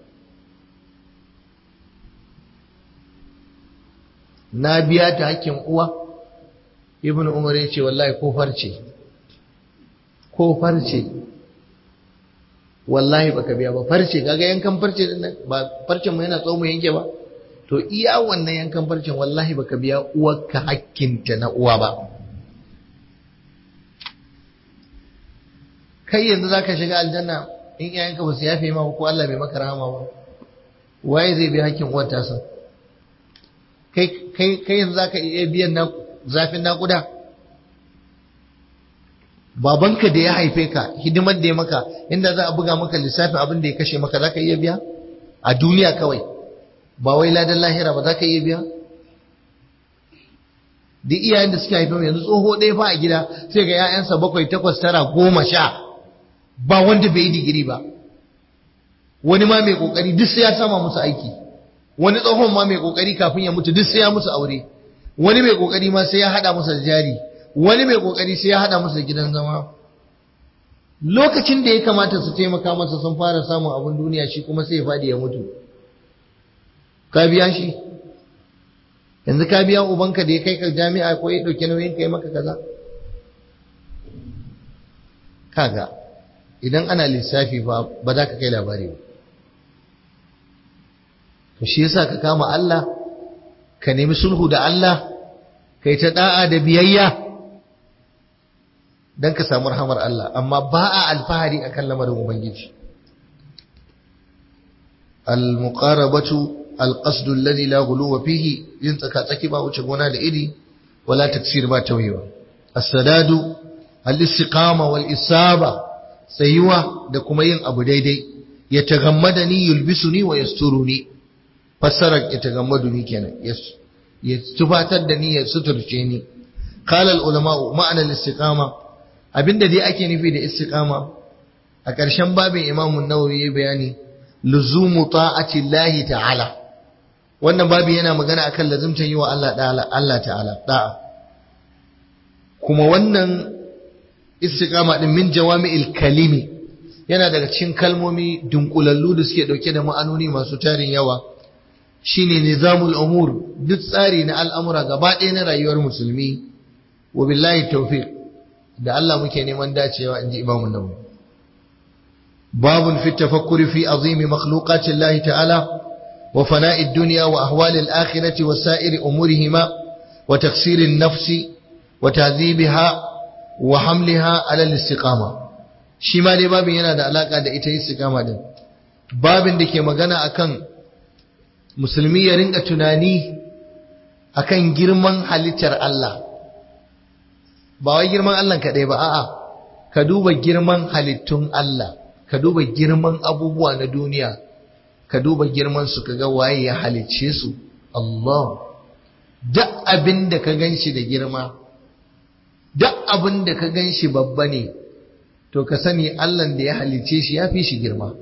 Speaker 1: na biya ta hakkin uwa ibnu umar yace wallahi ko farce ko farce wallahi baka biya ba farce kaga yankan farce din nan ba farcen mu yana tsawo mu yanke ba to iya wannan yankan farcen wallahi baka biya uwarka hakkinta na uwa ba kai yanzu zaka shiga aljanna in iyayenka ba su yafe ma ko Allah bai maka rahama ba waye zai biya hakkin uwar tasa kai kai kai yanzu zaka iya biyan na zafin naƙuda babanka da ya haife ka hidimar da ya maka inda za a buga maka lissafin abin da ya kashe maka za ka iya biya a duniya kawai ba wai ladan lahira ba za ka iya biya duk iyayen da suka haife yanzu tsoho ɗaya fa a gida sai ga 'ya'yansa bakwai takwas tara goma sha ba wanda bai yi digiri ba wani ma mai kokari duk sai ya sama musu aiki wani tsohon ma mai kokari kafin ya mutu duk sai ya musu aure wani mai kokari ma sai ya hada musu da jari wani mai kokari sai ya hada musu da gidan zama lokacin da ya kamata su taimaka masa sun fara samun abin duniya shi kuma sai ya fadi ya mutu ka biya shi yanzu ka biya ubanka da ya kai ka jami'a ko ya dauki nauyin kai maka kaza kaga idan ana lissafi ba ba za ka kai labari ba to shi yasa ka kama Allah ka nemi sulhu da Allah kai ta da'a da biyayya dan ka samu rahamar Allah amma ba a alfahari akan lamarin ubangiji al-muqarabatu القصد الذي لا غلو فيه ينتكا تكي با wuce gona da iri wala taksir ba tawiwa as-sadadu al-istiqama wal isaba tsayuwa da kuma yin abu daidai ya tagammadani yulbisuni wa yasturuni fassarar ya tagammaduni kenan ya tufatar da ni ya suturce ni qala al-ulama ma'ana al-istiqama abinda dai ake nufi da istiqama a ƙarshen babin Imam an-Nawawi ya bayani luzumu ta'ati Allah ta'ala wannan babi yana magana akan lazimtan yi wa Allah ta'ala Allah ta'ala da'a kuma wannan istiqama din min jawami'il kalimi yana daga cikin kalmomi dunkulallu da suke dauke da ma'anoni masu tarin yawa shine nizamul umur duk tsari na al'amura gaba ɗaya na rayuwar musulmi wa billahi tawfiq da Allah muke neman dacewa inji Imam Nawawi babun fi tafakkuri fi azimi makhluqati Allah ta'ala wa fana'i dunya wa ahwali al-akhirati wa sa'iri umurihima wa taksiri an-nafsi wa ta'dhibiha wa hamliha ala al-istiqama shi ma dai babin yana da alaka da ita istiqama din babin da ke magana akan musulmi ya rinka tunani akan girman halittar Allah ba wai girman Allah kaɗai ba a'a ka duba girman halittun Allah ka duba girman abubuwa na duniya ka duba girman su kaga waye ya halicce su Allah duk abin da ka ganshi da girma duk abin da ka ganshi babba ne to ka sani Allah da ya halicce shi ya fi shi girma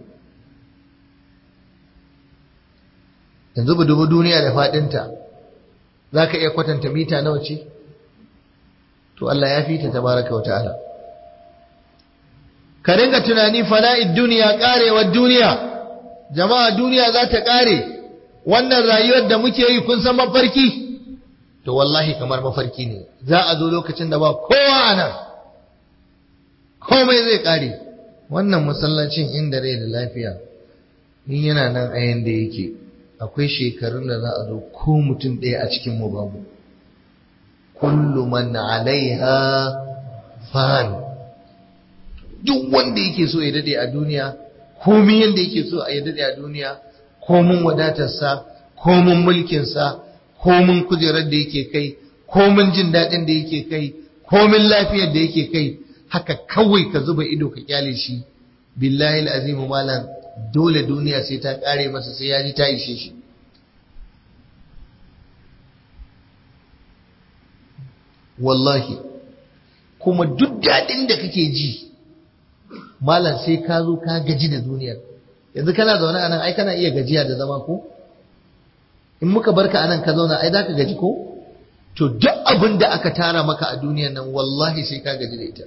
Speaker 1: yanzu ba dubu duniya da faɗinta za ka iya kwatanta mita nawa ce to Allah ya fi ta tabaraka wa ta'ala ka ringa tunani fana'id duniya karewar duniya jama'a duniya za ta kare wannan rayuwar da muke yi kun san mafarki to wallahi kamar mafarki ne za a zo lokacin da ba kowa a nan komai zai kare wannan masallacin inda rai da lafiya in yana nan a yanda yake akwai shekarun da za a zo ko mutum ɗaya a cikin mu babu kullu man alaiha fan duk wanda yake so ya dade a duniya komin yanda yake so ya dade a duniya komin wadatarsa komin mulkinsa komin kujerar da yake kai komin jin daɗin da yake kai komin lafiyar da yake kai haka kawai ka zuba ido ka kyale shi billahi azimu malam dole duniya sai ta kare masa sai ya ji ta ishe shi wallahi kuma duk daɗin da kake ji malam sai ka zo ka gaji da duniyar yanzu kana zaune a nan ai kana iya gajiya da zama ko in muka barka a nan ka zauna ai za ka gaji ko to duk abin da aka tara maka a duniyar nan wallahi sai ka gaji da ita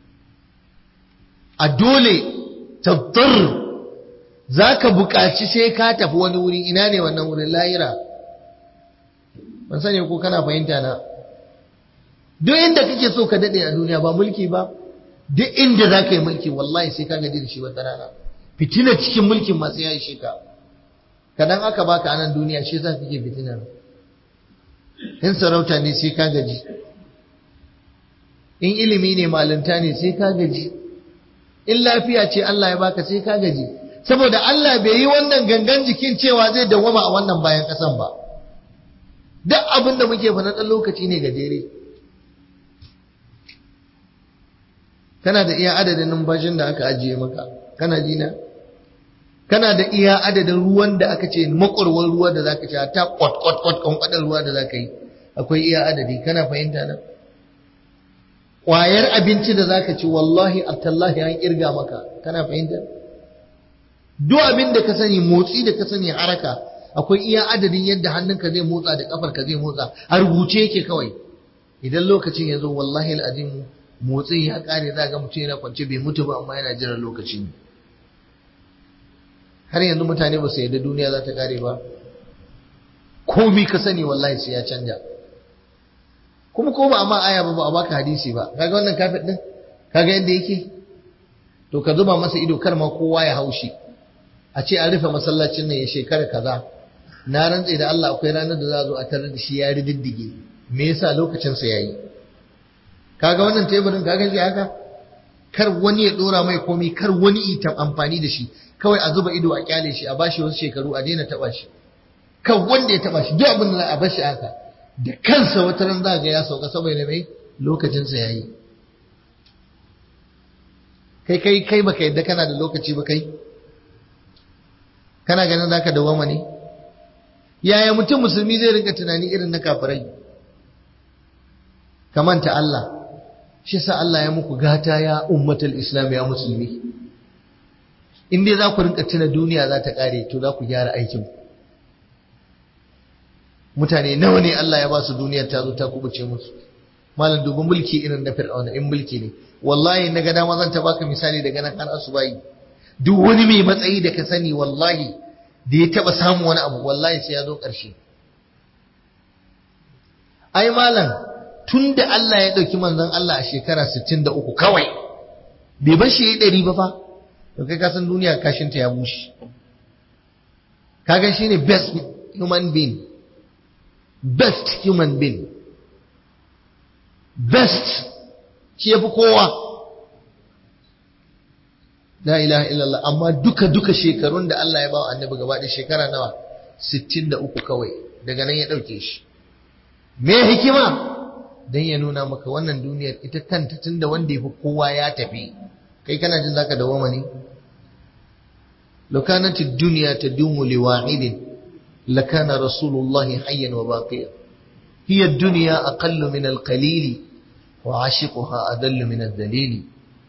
Speaker 1: a dole tabtar za ka buƙaci sai ka tafi wani wuri ina ne wannan wurin lahira ban sani ko kana fahimta na duk inda kake so ka daɗe a duniya ba mulki ba duk inda za ka yi mulki wallahi sai ka gaji da shi wata rana fitina cikin mulkin masu ya ishe ka kadan aka baka anan duniya shi za kake fitinar in sarauta ne sai ka gaji in ilimi ne malinta ne sai ka gaji in lafiya ce Allah ya baka sai ka gaji saboda Allah bai yi wannan gangan jikin cewa zai dawwama a wannan bayan kasan ba duk abin da muke fa na ɗan lokaci ne gajere kana da iya adadin numfashin da aka ajiye maka kana jina kana da iya adadin ruwan da aka ce makwarwar ruwa da zaka ci ta kwat kwat kwat kwankwadar ruwa da zaka yi akwai iya adadi kana fahimta na ƙwayar abinci da zaka ci wallahi atallahi an kirga maka kana fahimta duk abin da ka sani motsi da ka sani haraka akwai iya adadin yadda hannunka zai motsa da kafarka zai motsa a rubuce yake kawai idan lokacin ya zo wallahi al'azim motsin ya kare za ga mutum yana kwance bai mutu ba amma yana jiran lokaci ne har yanzu mutane ba su yarda duniya za ta kare ba komi ka sani wallahi sai ya canja kuma ko ba amma aya ba ba a baka hadisi ba kaga wannan kafet din kaga yadda yake to ka zuba masa ido kar ma kowa ya haushi a ce an rufe masallacin nan ya shekara kaza na rantse da Allah akwai ranar da za a zo a tarar da shi ya riddige me yasa lokacin sa yayi kaga wannan teburin kaga shi haka kar wani ya dora mai komai kar wani ita amfani da shi kawai a zuba ido a kyale shi a bashi wasu shekaru a daina taba shi kan wanda ya taba shi duk abin da za a bar shi haka da kansa wata ran za ga ya sauka saboda mai lokacinsa ya yi kai kai kai baka yadda kana da lokaci ba kai kana ganin zaka dawama ne yaya mutum musulmi zai rinka tunani irin na kafirai kamanta Allah shi sa Allah ya muku gata ya ummatul islam ya musulmi in dai za ku rinka tuna duniya za ta kare to za ku gyara aikin mutane nawa ne Allah ya ba su duniyar ta zo ta kubuce musu malam dubi mulki irin na fir'auna in mulki ne wallahi na ga dama zan ta baka misali daga nan har asubahi duk wani mai matsayi da ka sani wallahi da ya taba samu wani abu wallahi sai ya zo ƙarshe ai malam tun da Allah ya ɗauki manzon Allah a shekara 63 kawai bai bar shi ya ɗari ba fa to kai ka san duniya kashinta ya bushe kaga shine best human being best human being best shi yafi kowa la ilaha illallah amma duka duka shekarun da Allah ya ba wa annabi gaba da shekara nawa 63 kawai daga nan ya dauke shi me hikima dan ya nuna maka wannan duniyar ita kanta tunda wanda yafi kowa ya tafi kai kana jin zaka dawoma ne law kanat ad-dunya tadumu li wahidin lakana rasulullahi hayyan wa baqiya hiya ad-dunya aqallu min al-qalili wa 'ashiquha adallu min ad-dalili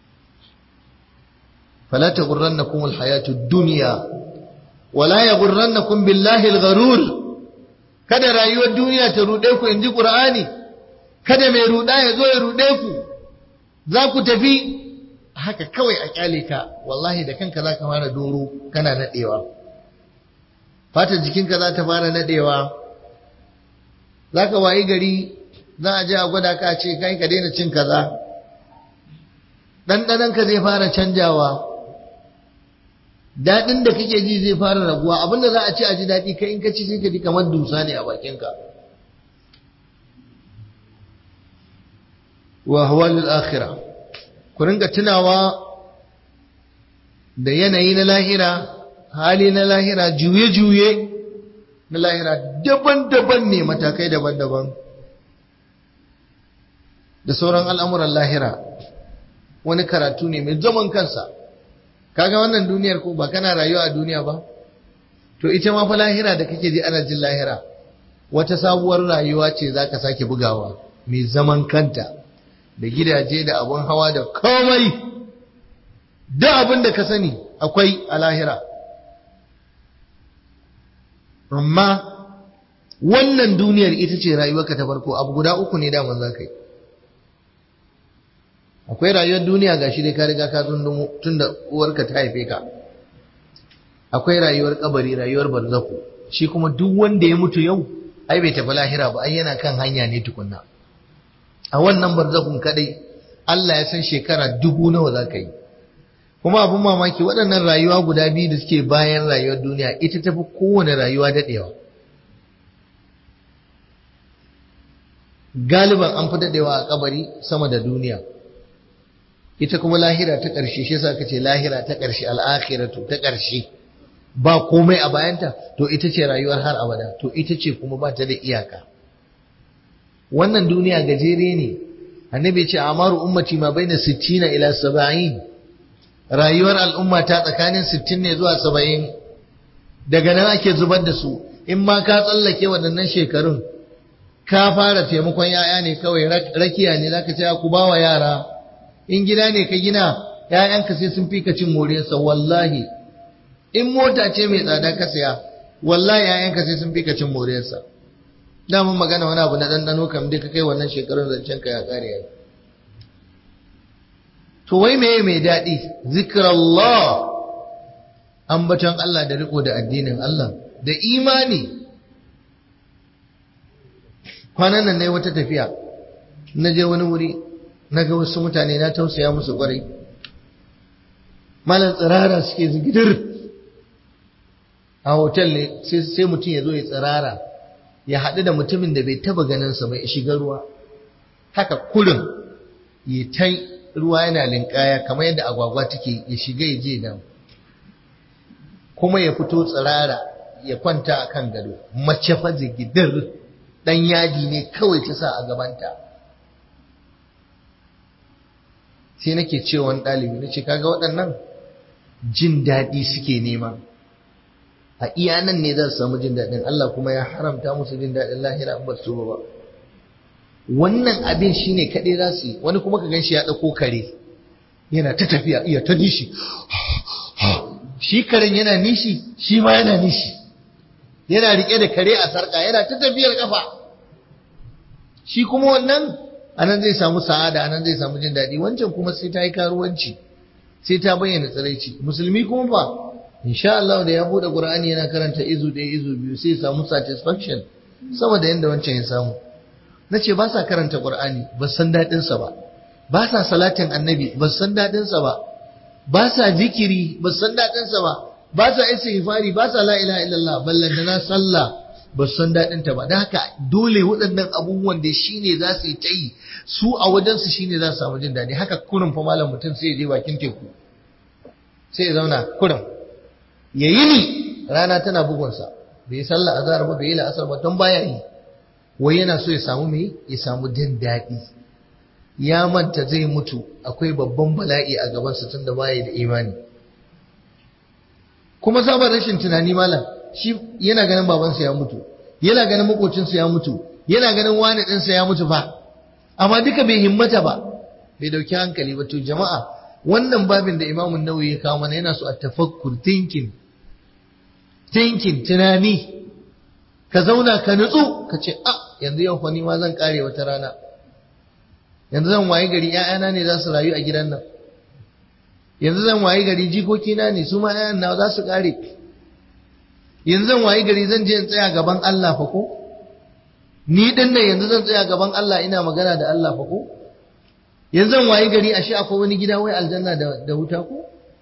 Speaker 1: فلا تغرنكم الحياة الدنيا ولا يغرنكم بالله الغرور kada rayuwar duniya ta ruɗe ku in ji ƙur'ani kada mai ruɗa ya zo ya ruɗe ku za ku tafi haka kawai a ƙyale ka wallahi da kanka za ka fara doro kana naɗewa fatar jikinka za ta fara naɗewa za ka wayi gari za a je a gwada ka ce kai ka daina cin kaza ɗanɗanonka zai fara canjawa daɗin da kake ji zai fara raguwa abinda za a ci a ji daɗi kai in ka ci sai ka ji kamar dusa ne a bakinka wa hawalul akhirah ku ringa tunawa da yanayi na lahira hali na lahira juye-juye na lahira daban-daban ne matakai daban-daban da sauran al'amuran lahira wani karatu ne mai zaman kansa kaga wannan duniyar ko ba kana rayuwa a duniya ba to ita ma fa lahira da kake ji ana jin lahira wata sabuwar rayuwa ce zaka sake bugawa mai zaman kanta da gidaje da abun hawa da komai da abin da ka sani akwai a lahira amma wannan duniyar ita ce rayuwarka ta farko abu guda uku ne daman za ka yi akwai rayuwar duniya ga shi dai ka riga ka zundumu tun da uwarka ta haife ka akwai rayuwar kabari rayuwar barzaku shi kuma duk wanda ya mutu yau ai bai tafi lahira ba ai yana kan hanya ne tukunna a wannan barzakun kadai Allah ya san shekara dubu nawa za ka yi kuma abin mamaki waɗannan rayuwa guda biyu da suke bayan rayuwar duniya ita tafi kowane rayuwa daɗewa galiban an fi daɗewa a kabari sama da duniya ita kuma lahira ta ƙarshe shi yasa kace lahira ta ƙarshe al'akhiratu ta ƙarshe ba komai a bayanta to ita ce rayuwar har abada to ita ce kuma ba ta da iyaka wannan duniya gajere ne annabi ya ce amaru ummati ma baina 60 ila 70 rayuwar al'umma ta tsakanin 60 ne zuwa 70 daga nan ake zubar da su in ma ka tsallake waɗannan shekarun ka fara taimakon yaya ne kawai rakiya ne zaka ce ku bawa yara in gida ne ka gina ‘ya'yanka sai sun fi ka cin moriyarsa wallahi in mota ce mai tsada ka saya wallahi ‘ya'yanka sai sun fi ka cin moriyarsa damun magana wani abu na ɗanɗano kam dai ka kai wannan shekarun zancen ka ya ƙare ya to wai meye mai daɗi zikrallah ambaton Allah da riko da addinin Allah da imani kwanan nan ne wata tafiya na je wani wuri na ga wasu mutane na tausaya musu kwarai malam tsirara suke zigidir a hotel ne sai mutum ya zo ya tsirara ya haɗu da mutumin da bai taba ganinsa bai shiga ruwa haka kurin ya ta ruwa yana linkaya kamar yadda agwagwa take ya shiga ya je da kuma ya fito tsirara ya kwanta a kan gado mace fa zigidar dan yadi ne kawai ta sa a gabanta sai nake cewa wani ɗalibi na ce kaga waɗannan jin daɗi suke nema a iya nan ne za su samu jin daɗin Allah kuma ya haramta musu jin daɗin lahira in ba su ba wannan abin shine kaɗai za su yi wani kuma ka gan shi ya ɗauko kare yana ta tafiya iya ta nishi shi karen yana nishi shi ma yana nishi yana rike da kare a sarka yana ta tafiyar kafa shi kuma wannan anan zai samu sa'ada anan zai samu jin daɗi wancan kuma sai ta yi karuwanci sai ta bayyana tsiraici musulmi kuma ba insha Allah da ya bude Qur'ani yana karanta izu ɗaya izu biyu sai ya samu satisfaction sama da yanda wancan ya samu nace ba sa karanta Qur'ani ba san daɗin sa ba ba sa salatin annabi ba san daɗin sa ba ba sa zikiri ba san daɗin sa ba ba sa istighfari ba sa la ilaha illallah ballantana sallah ba san daɗin ta ba da haka dole waɗannan abubuwan da shine za su yi ta yi su a wajen su shine za su samu jin daɗi haka kurin fa malam mutum sai ya je bakin teku sai ya zauna kurin ya yi ni rana tana bugunsa bai yi sallah azhar ba bai yi la'asar ba don baya yi wai yana so ya samu me ya samu jin daɗi ya manta zai mutu akwai babban bala'i a gabansa tunda baya da imani kuma sabon rashin tunani malam shi yana ganin babansa ya mutu yana ganin makocinsa ya mutu yana ganin wani ɗinsa ya mutu fa amma duka bai himmata ba bai dauki hankali ba to jama'a wannan babin da imamun nawawi ya kawo mana yana so a tafakkur thinking thinking tunani ka zauna ka nutsu ka ce a yanzu yau fa ni ma zan kare wata rana yanzu zan wayi gari ƴaƴana ne za su rayu a gidan nan yanzu zan wayi gari jikokina ne su ma ƴaƴan na za su kare yanzu zan wayi gari zan je in tsaya gaban Allah fa ko ni din nan yanzu zan tsaya gaban Allah ina magana da Allah fa ko yanzu zan wayi gari ashe akwai wani gida wai aljanna da, da wuta ko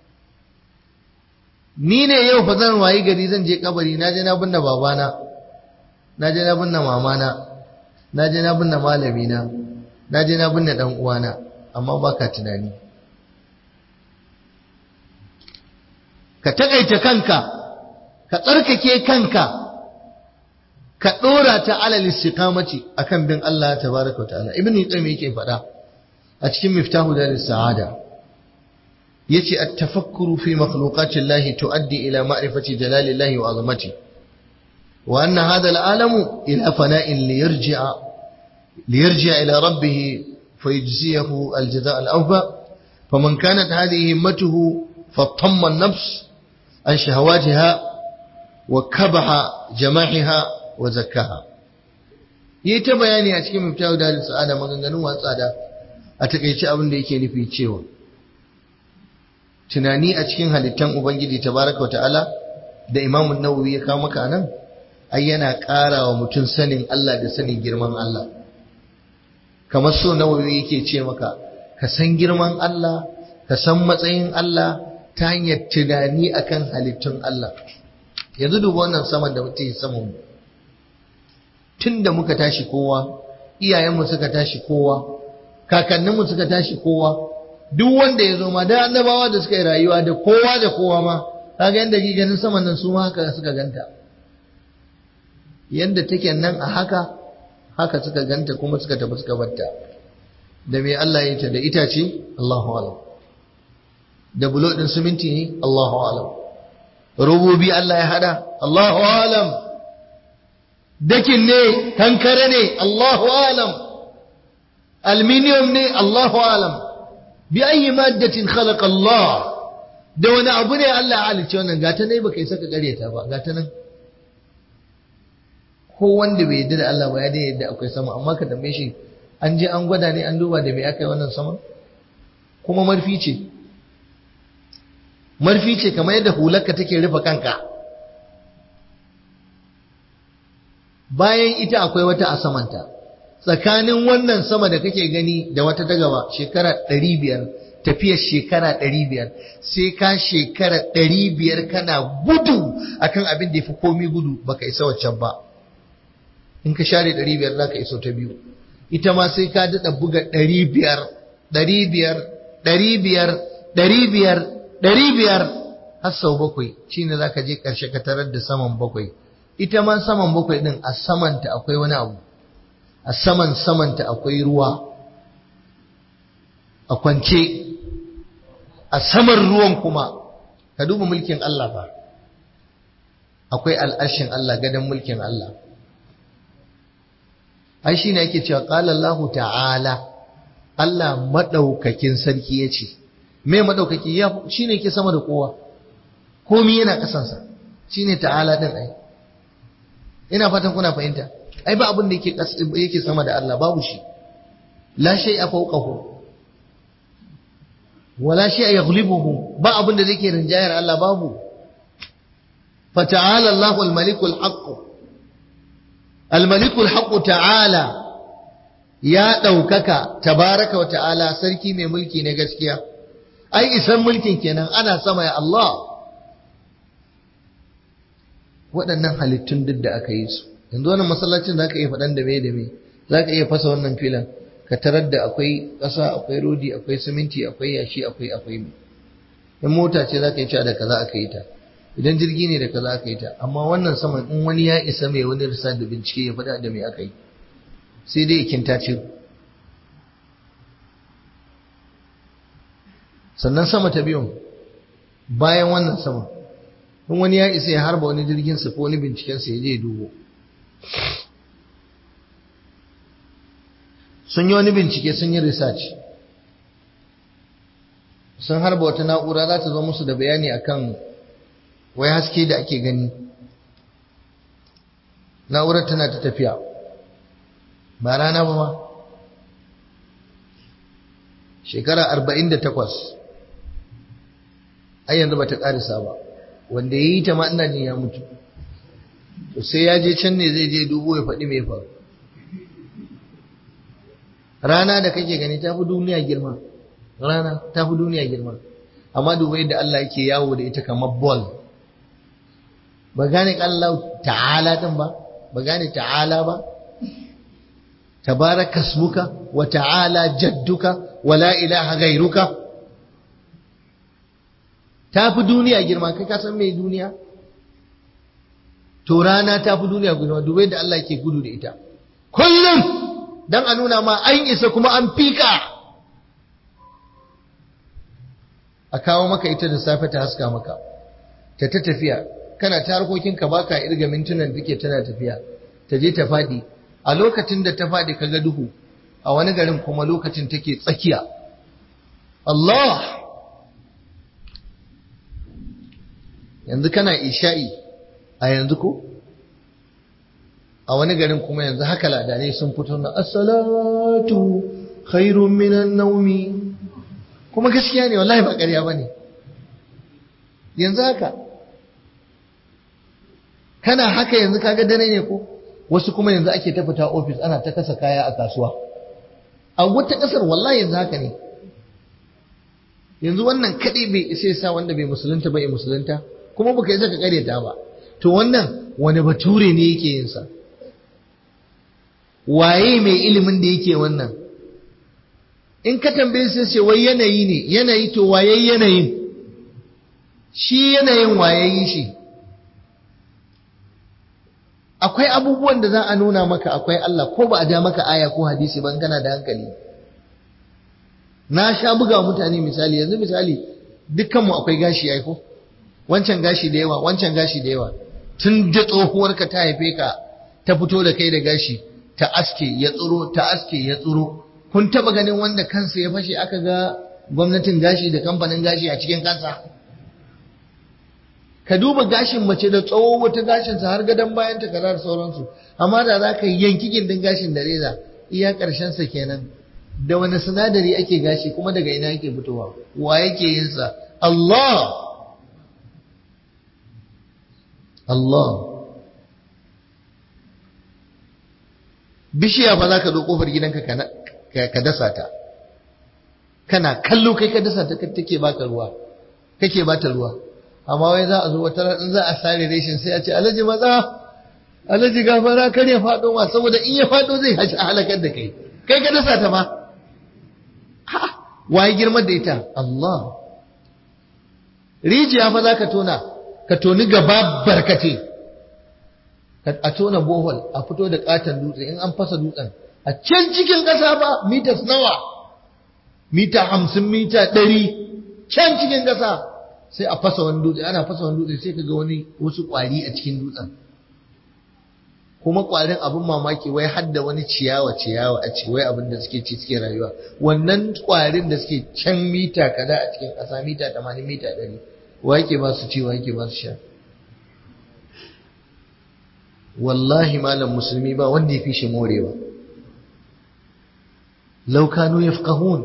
Speaker 1: ni ne yau fa zan wayi gari zan je kabari na je na binne babana na je na binne mamana na je na binne malamina na je na binne dan uwana amma baka tunani ka takaita kanka ka tsarkake kanka ka dora ta alal istiqamati akan bin Allah tabaraka wa ta'ala ibnu qayyim yake faɗa a cikin miftahu daris sa'ada yace at-tafakkuru fi makhluqati Allah tuaddi ila ma'rifati jalalillahi wa azamati wa anna hadha al-alamu ila fana'in liyarji'a liyarji'a ila rabbih fayajziyahu al-jazaa al-awfa faman kanat hadhihi himmatuhu fatamma an-nafs an shahawatiha wa kabaha jama'iha wa zakkaha yi ta bayani a cikin miftahu daris sa'ada maganganun watsa da a takaice abin da yake nufi cewa tunani a cikin halittan ubangiji tabaraka ta'ala da imamun nawawi ya kawo maka nan ai yana ƙara wa mutum sanin Allah da sanin girman Allah kamar so nawawi yake ce maka ka san girman Allah ka san matsayin Allah ta hanyar tunani akan halittun Allah yanzu duba wannan saman da mutum ya saman mu tun da muka tashi kowa iyayenmu suka tashi kowa kakanninmu suka tashi kowa duk wanda ya zo ma da annabawa da suka yi rayuwa da kowa da kowa ma kaga yanda ke ganin saman nan su ma haka suka ganta yanda take nan a haka haka suka ganta kuma suka tafi suka batta da me Allah ya ta da itace Allahu alam da bulo din siminti ne Allahu alam rububi Allah ya hada Allahu alam dakin ne kankare ne Allahu alam aluminium ne Allahu alam bi ayi maddatin khalaqa Allah da wani abu ne Allah ya halicce wannan gata ne baka isa ka kareta ba gata nan ko wanda bai yarda da Allah ba ya dai yadda akwai sama amma ka tambaye shi an je an gwada ne an duba da me aka yi wannan sama kuma marfi ce marfi ce kamar yadda hularka take rufe kanka bayan ita akwai wata a samanta tsakanin wannan sama da kake gani da wata ta gaba shekara ɗari biyar tafiyar shekara ɗari biyar sai ka shekara ɗari biyar kana gudu akan abin da ya fi komi gudu baka isa waccan ba in ka share ɗari biyar za ka iso ta biyu ita ma sai ka daɗa buga ɗari biyar ɗari biyar ɗari biyar ɗari biyar ɗari biyar har sau bakwai shine zaka je karshe ka tarar da saman bakwai ita ma saman bakwai din a samanta akwai wani abu a saman samanta akwai ruwa a kwance a saman ruwan kuma ka duba mulkin Allah fa akwai al'arshin Allah gadon mulkin Allah ai shine yake cewa qala Allah ta'ala Allah madaukakin sarki yace me madaukaki ya shine yake sama da kowa komai yana kasansa shine ta'ala din ai ina fatan kuna fahimta ai ba abin da yake yake sama da Allah babu shi la shay'a fawqahu wala shay'a yaghlibuhu ba abin da yake rinjayar Allah babu fata'ala Allahu al-malikul haqq al-malikul haqq ta'ala ya daukaka tabaraka wa ta'ala sarki mai mulki na gaskiya ai isan mulkin kenan ana sama ya Allah waɗannan halittun duk da aka yi su yanzu wannan masallacin za ka iya faɗan da me da me za ka iya fasa wannan filan ka tarar da akwai ƙasa akwai rodi akwai siminti akwai yashi akwai akwai mai in mota ce za ka yi cewa da kaza aka yi ta idan jirgi ne da kaza aka yi ta amma wannan saman in wani ya isa mai wani risa da bincike ya faɗa da me aka yi sai dai ikinta ce sannan sama ta biyun bayan wannan sama in wani ya isa ya harba wani jirgin sa ko wani binciken sa ya je dubo sun yi wani bincike sun yi research sun harba wata na'ura za ta zo musu da bayani akan wai haske da ake gani na'urar tana ta tafiya ba rana ba ma shekara arba'in da takwas ai yanzu ba ta ƙarisa ba wanda ya yi ta ma ina jin ya mutu to sai ya je can ne zai je dubo ya faɗi mai faru rana da kake gani ta fi duniya girma rana ta fi duniya girma amma duba yadda Allah yake yawo da ita kamar ball ba gane Allah ta'ala din ba ba gane ta'ala ba tabaraka ismuka wa ta'ala jadduka wa la ilaha ghairuka ta fi duniya girma kai ka san me duniya to rana ta fi duniya girma duba yadda Allah yake gudu da ita kullum dan a nuna ma an isa kuma an fika a kawo maka ita da safe ta haska maka ta ta tafiya kana ta harkokinka baka irga mintunan da take tana tafiya ta je ta fadi a lokacin da ta fadi kaga duhu a wani garin kuma lokacin take tsakiya Allah yanzu kana isha'i a yanzu ko a wani garin kuma yanzu haka ladane sun fito na as-salatu khairun minan naumi kuma gaskiya ne wallahi ba ƙarya bane yanzu haka kana haka yanzu kaga dare ne ko wasu kuma yanzu ake ta fita office ana ta kasa kaya a kasuwa a wata kasar wallahi yanzu haka ne yanzu wannan kadai bai isa ya sa wanda bai musulunta ba ya musulunta kuma baka isa ka karyata ba to wannan wani bature ne yake yin sa waye mai ilimin da yake wannan in ka tambaye sai ce wai yanayi ne yanayi to waye yanayin shi yanayin waye yi shi akwai abubuwan da za a nuna maka akwai Allah ko ba a ja maka aya ko hadisi ban kana da hankali na sha buga mutane misali yanzu misali dukkanmu akwai gashi ya ko wancan gashi da yawa wancan gashi da yawa tun da tsohuwarka ta haife ka ta fito da kai da gashi ta aske ya tsuro ta aske ya tsuro kun taba ganin wanda kansa ya fashe aka ga gwamnatin gashi da kamfanin gashi a cikin kansa ka duba gashin mace da tsawo wata gashinsa har gadon bayan ta kaza da sauransu amma da za ka yanki gindin gashin da reza iya sa kenan da wani sinadari ake gashi kuma daga ina yake fitowa wa yake yin sa Allah Allah bishiya fa za ka zo kofar gidanka ka dasa ta kana kallo kai ka dasa ta take baka ruwa kake bata ruwa amma wai za a zo wata in za a sare reshin sai a ce alhaji maza alhaji gafara kar ya faɗo ma saboda in ya faɗo zai haji a halakar da kai kai ka dasa ta ma ha waye girma da ita Allah rijiya fa za ka tona ka toni gaba barkate a tona bohol a fito da katon dutse in an fasa dutsen a can cikin ƙasa ba mitas nawa mita hamsin mita ɗari can cikin ƙasa sai a fasa wani dutse ana fasa wani dutse sai ka ga wani wasu ƙwari a cikin dutsen kuma ƙwarin abin mamaki wai hadda wani ciyawa ciyawa a ce wai abin da suke ci suke rayuwa wannan ƙwarin da suke can mita kaza a cikin ƙasa mita tamanin mita ɗari wa yake ba su ci wa yake ba su sha wallahi malam musulmi ba wanda ya fi shi morewa law kanu yafqahun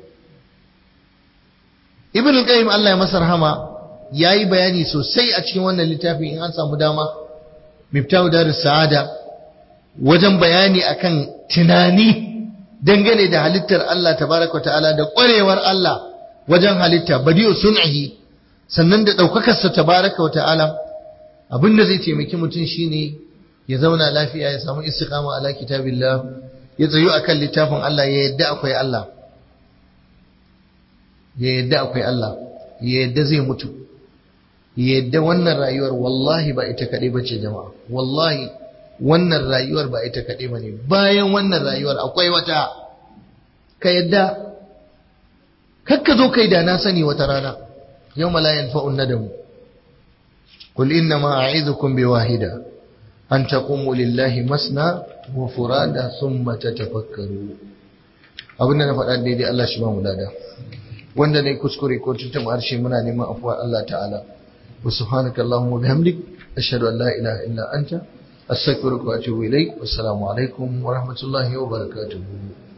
Speaker 1: ibn al-qayyim Allah ya masa rahama yayi bayani sosai a cikin wannan littafin in an samu dama miftahu darus sa'ada wajen bayani akan tunani dangane da halittar Allah tabaraka ta'ala da ƙwarewar Allah wajen halitta badi'u sun'ihi sannan da daukakar sa tabaraka ta'ala abinda zai taimaki mutum shine ya zauna lafiya ya samu istiqama ala kitabillah ya tsayu akan littafin Allah ya yadda akwai Allah ya yadda akwai Allah ya yadda zai mutu ya yadda wannan rayuwar wallahi ba ita kaɗai ba ce jama'a wallahi wannan rayuwar ba ita kaɗai ba ne bayan wannan rayuwar akwai wata ka yadda kakka zo kai da na sani wata rana yau la yanfa'un nadamu qul inna ma a'idhukum bi wahida an taqumu lillahi masna wa furada thumma tatafakkaru abin da na faɗa daidai Allah shi ba mu lada wanda ne kuskure ko tuntum harshe muna neman afuwa Allah ta'ala wa subhanaka allahumma bihamdik ashhadu an la ilaha illa anta astaghfiruka wa atubu ilaik wassalamu alaikum wa rahmatullahi wa barakatuh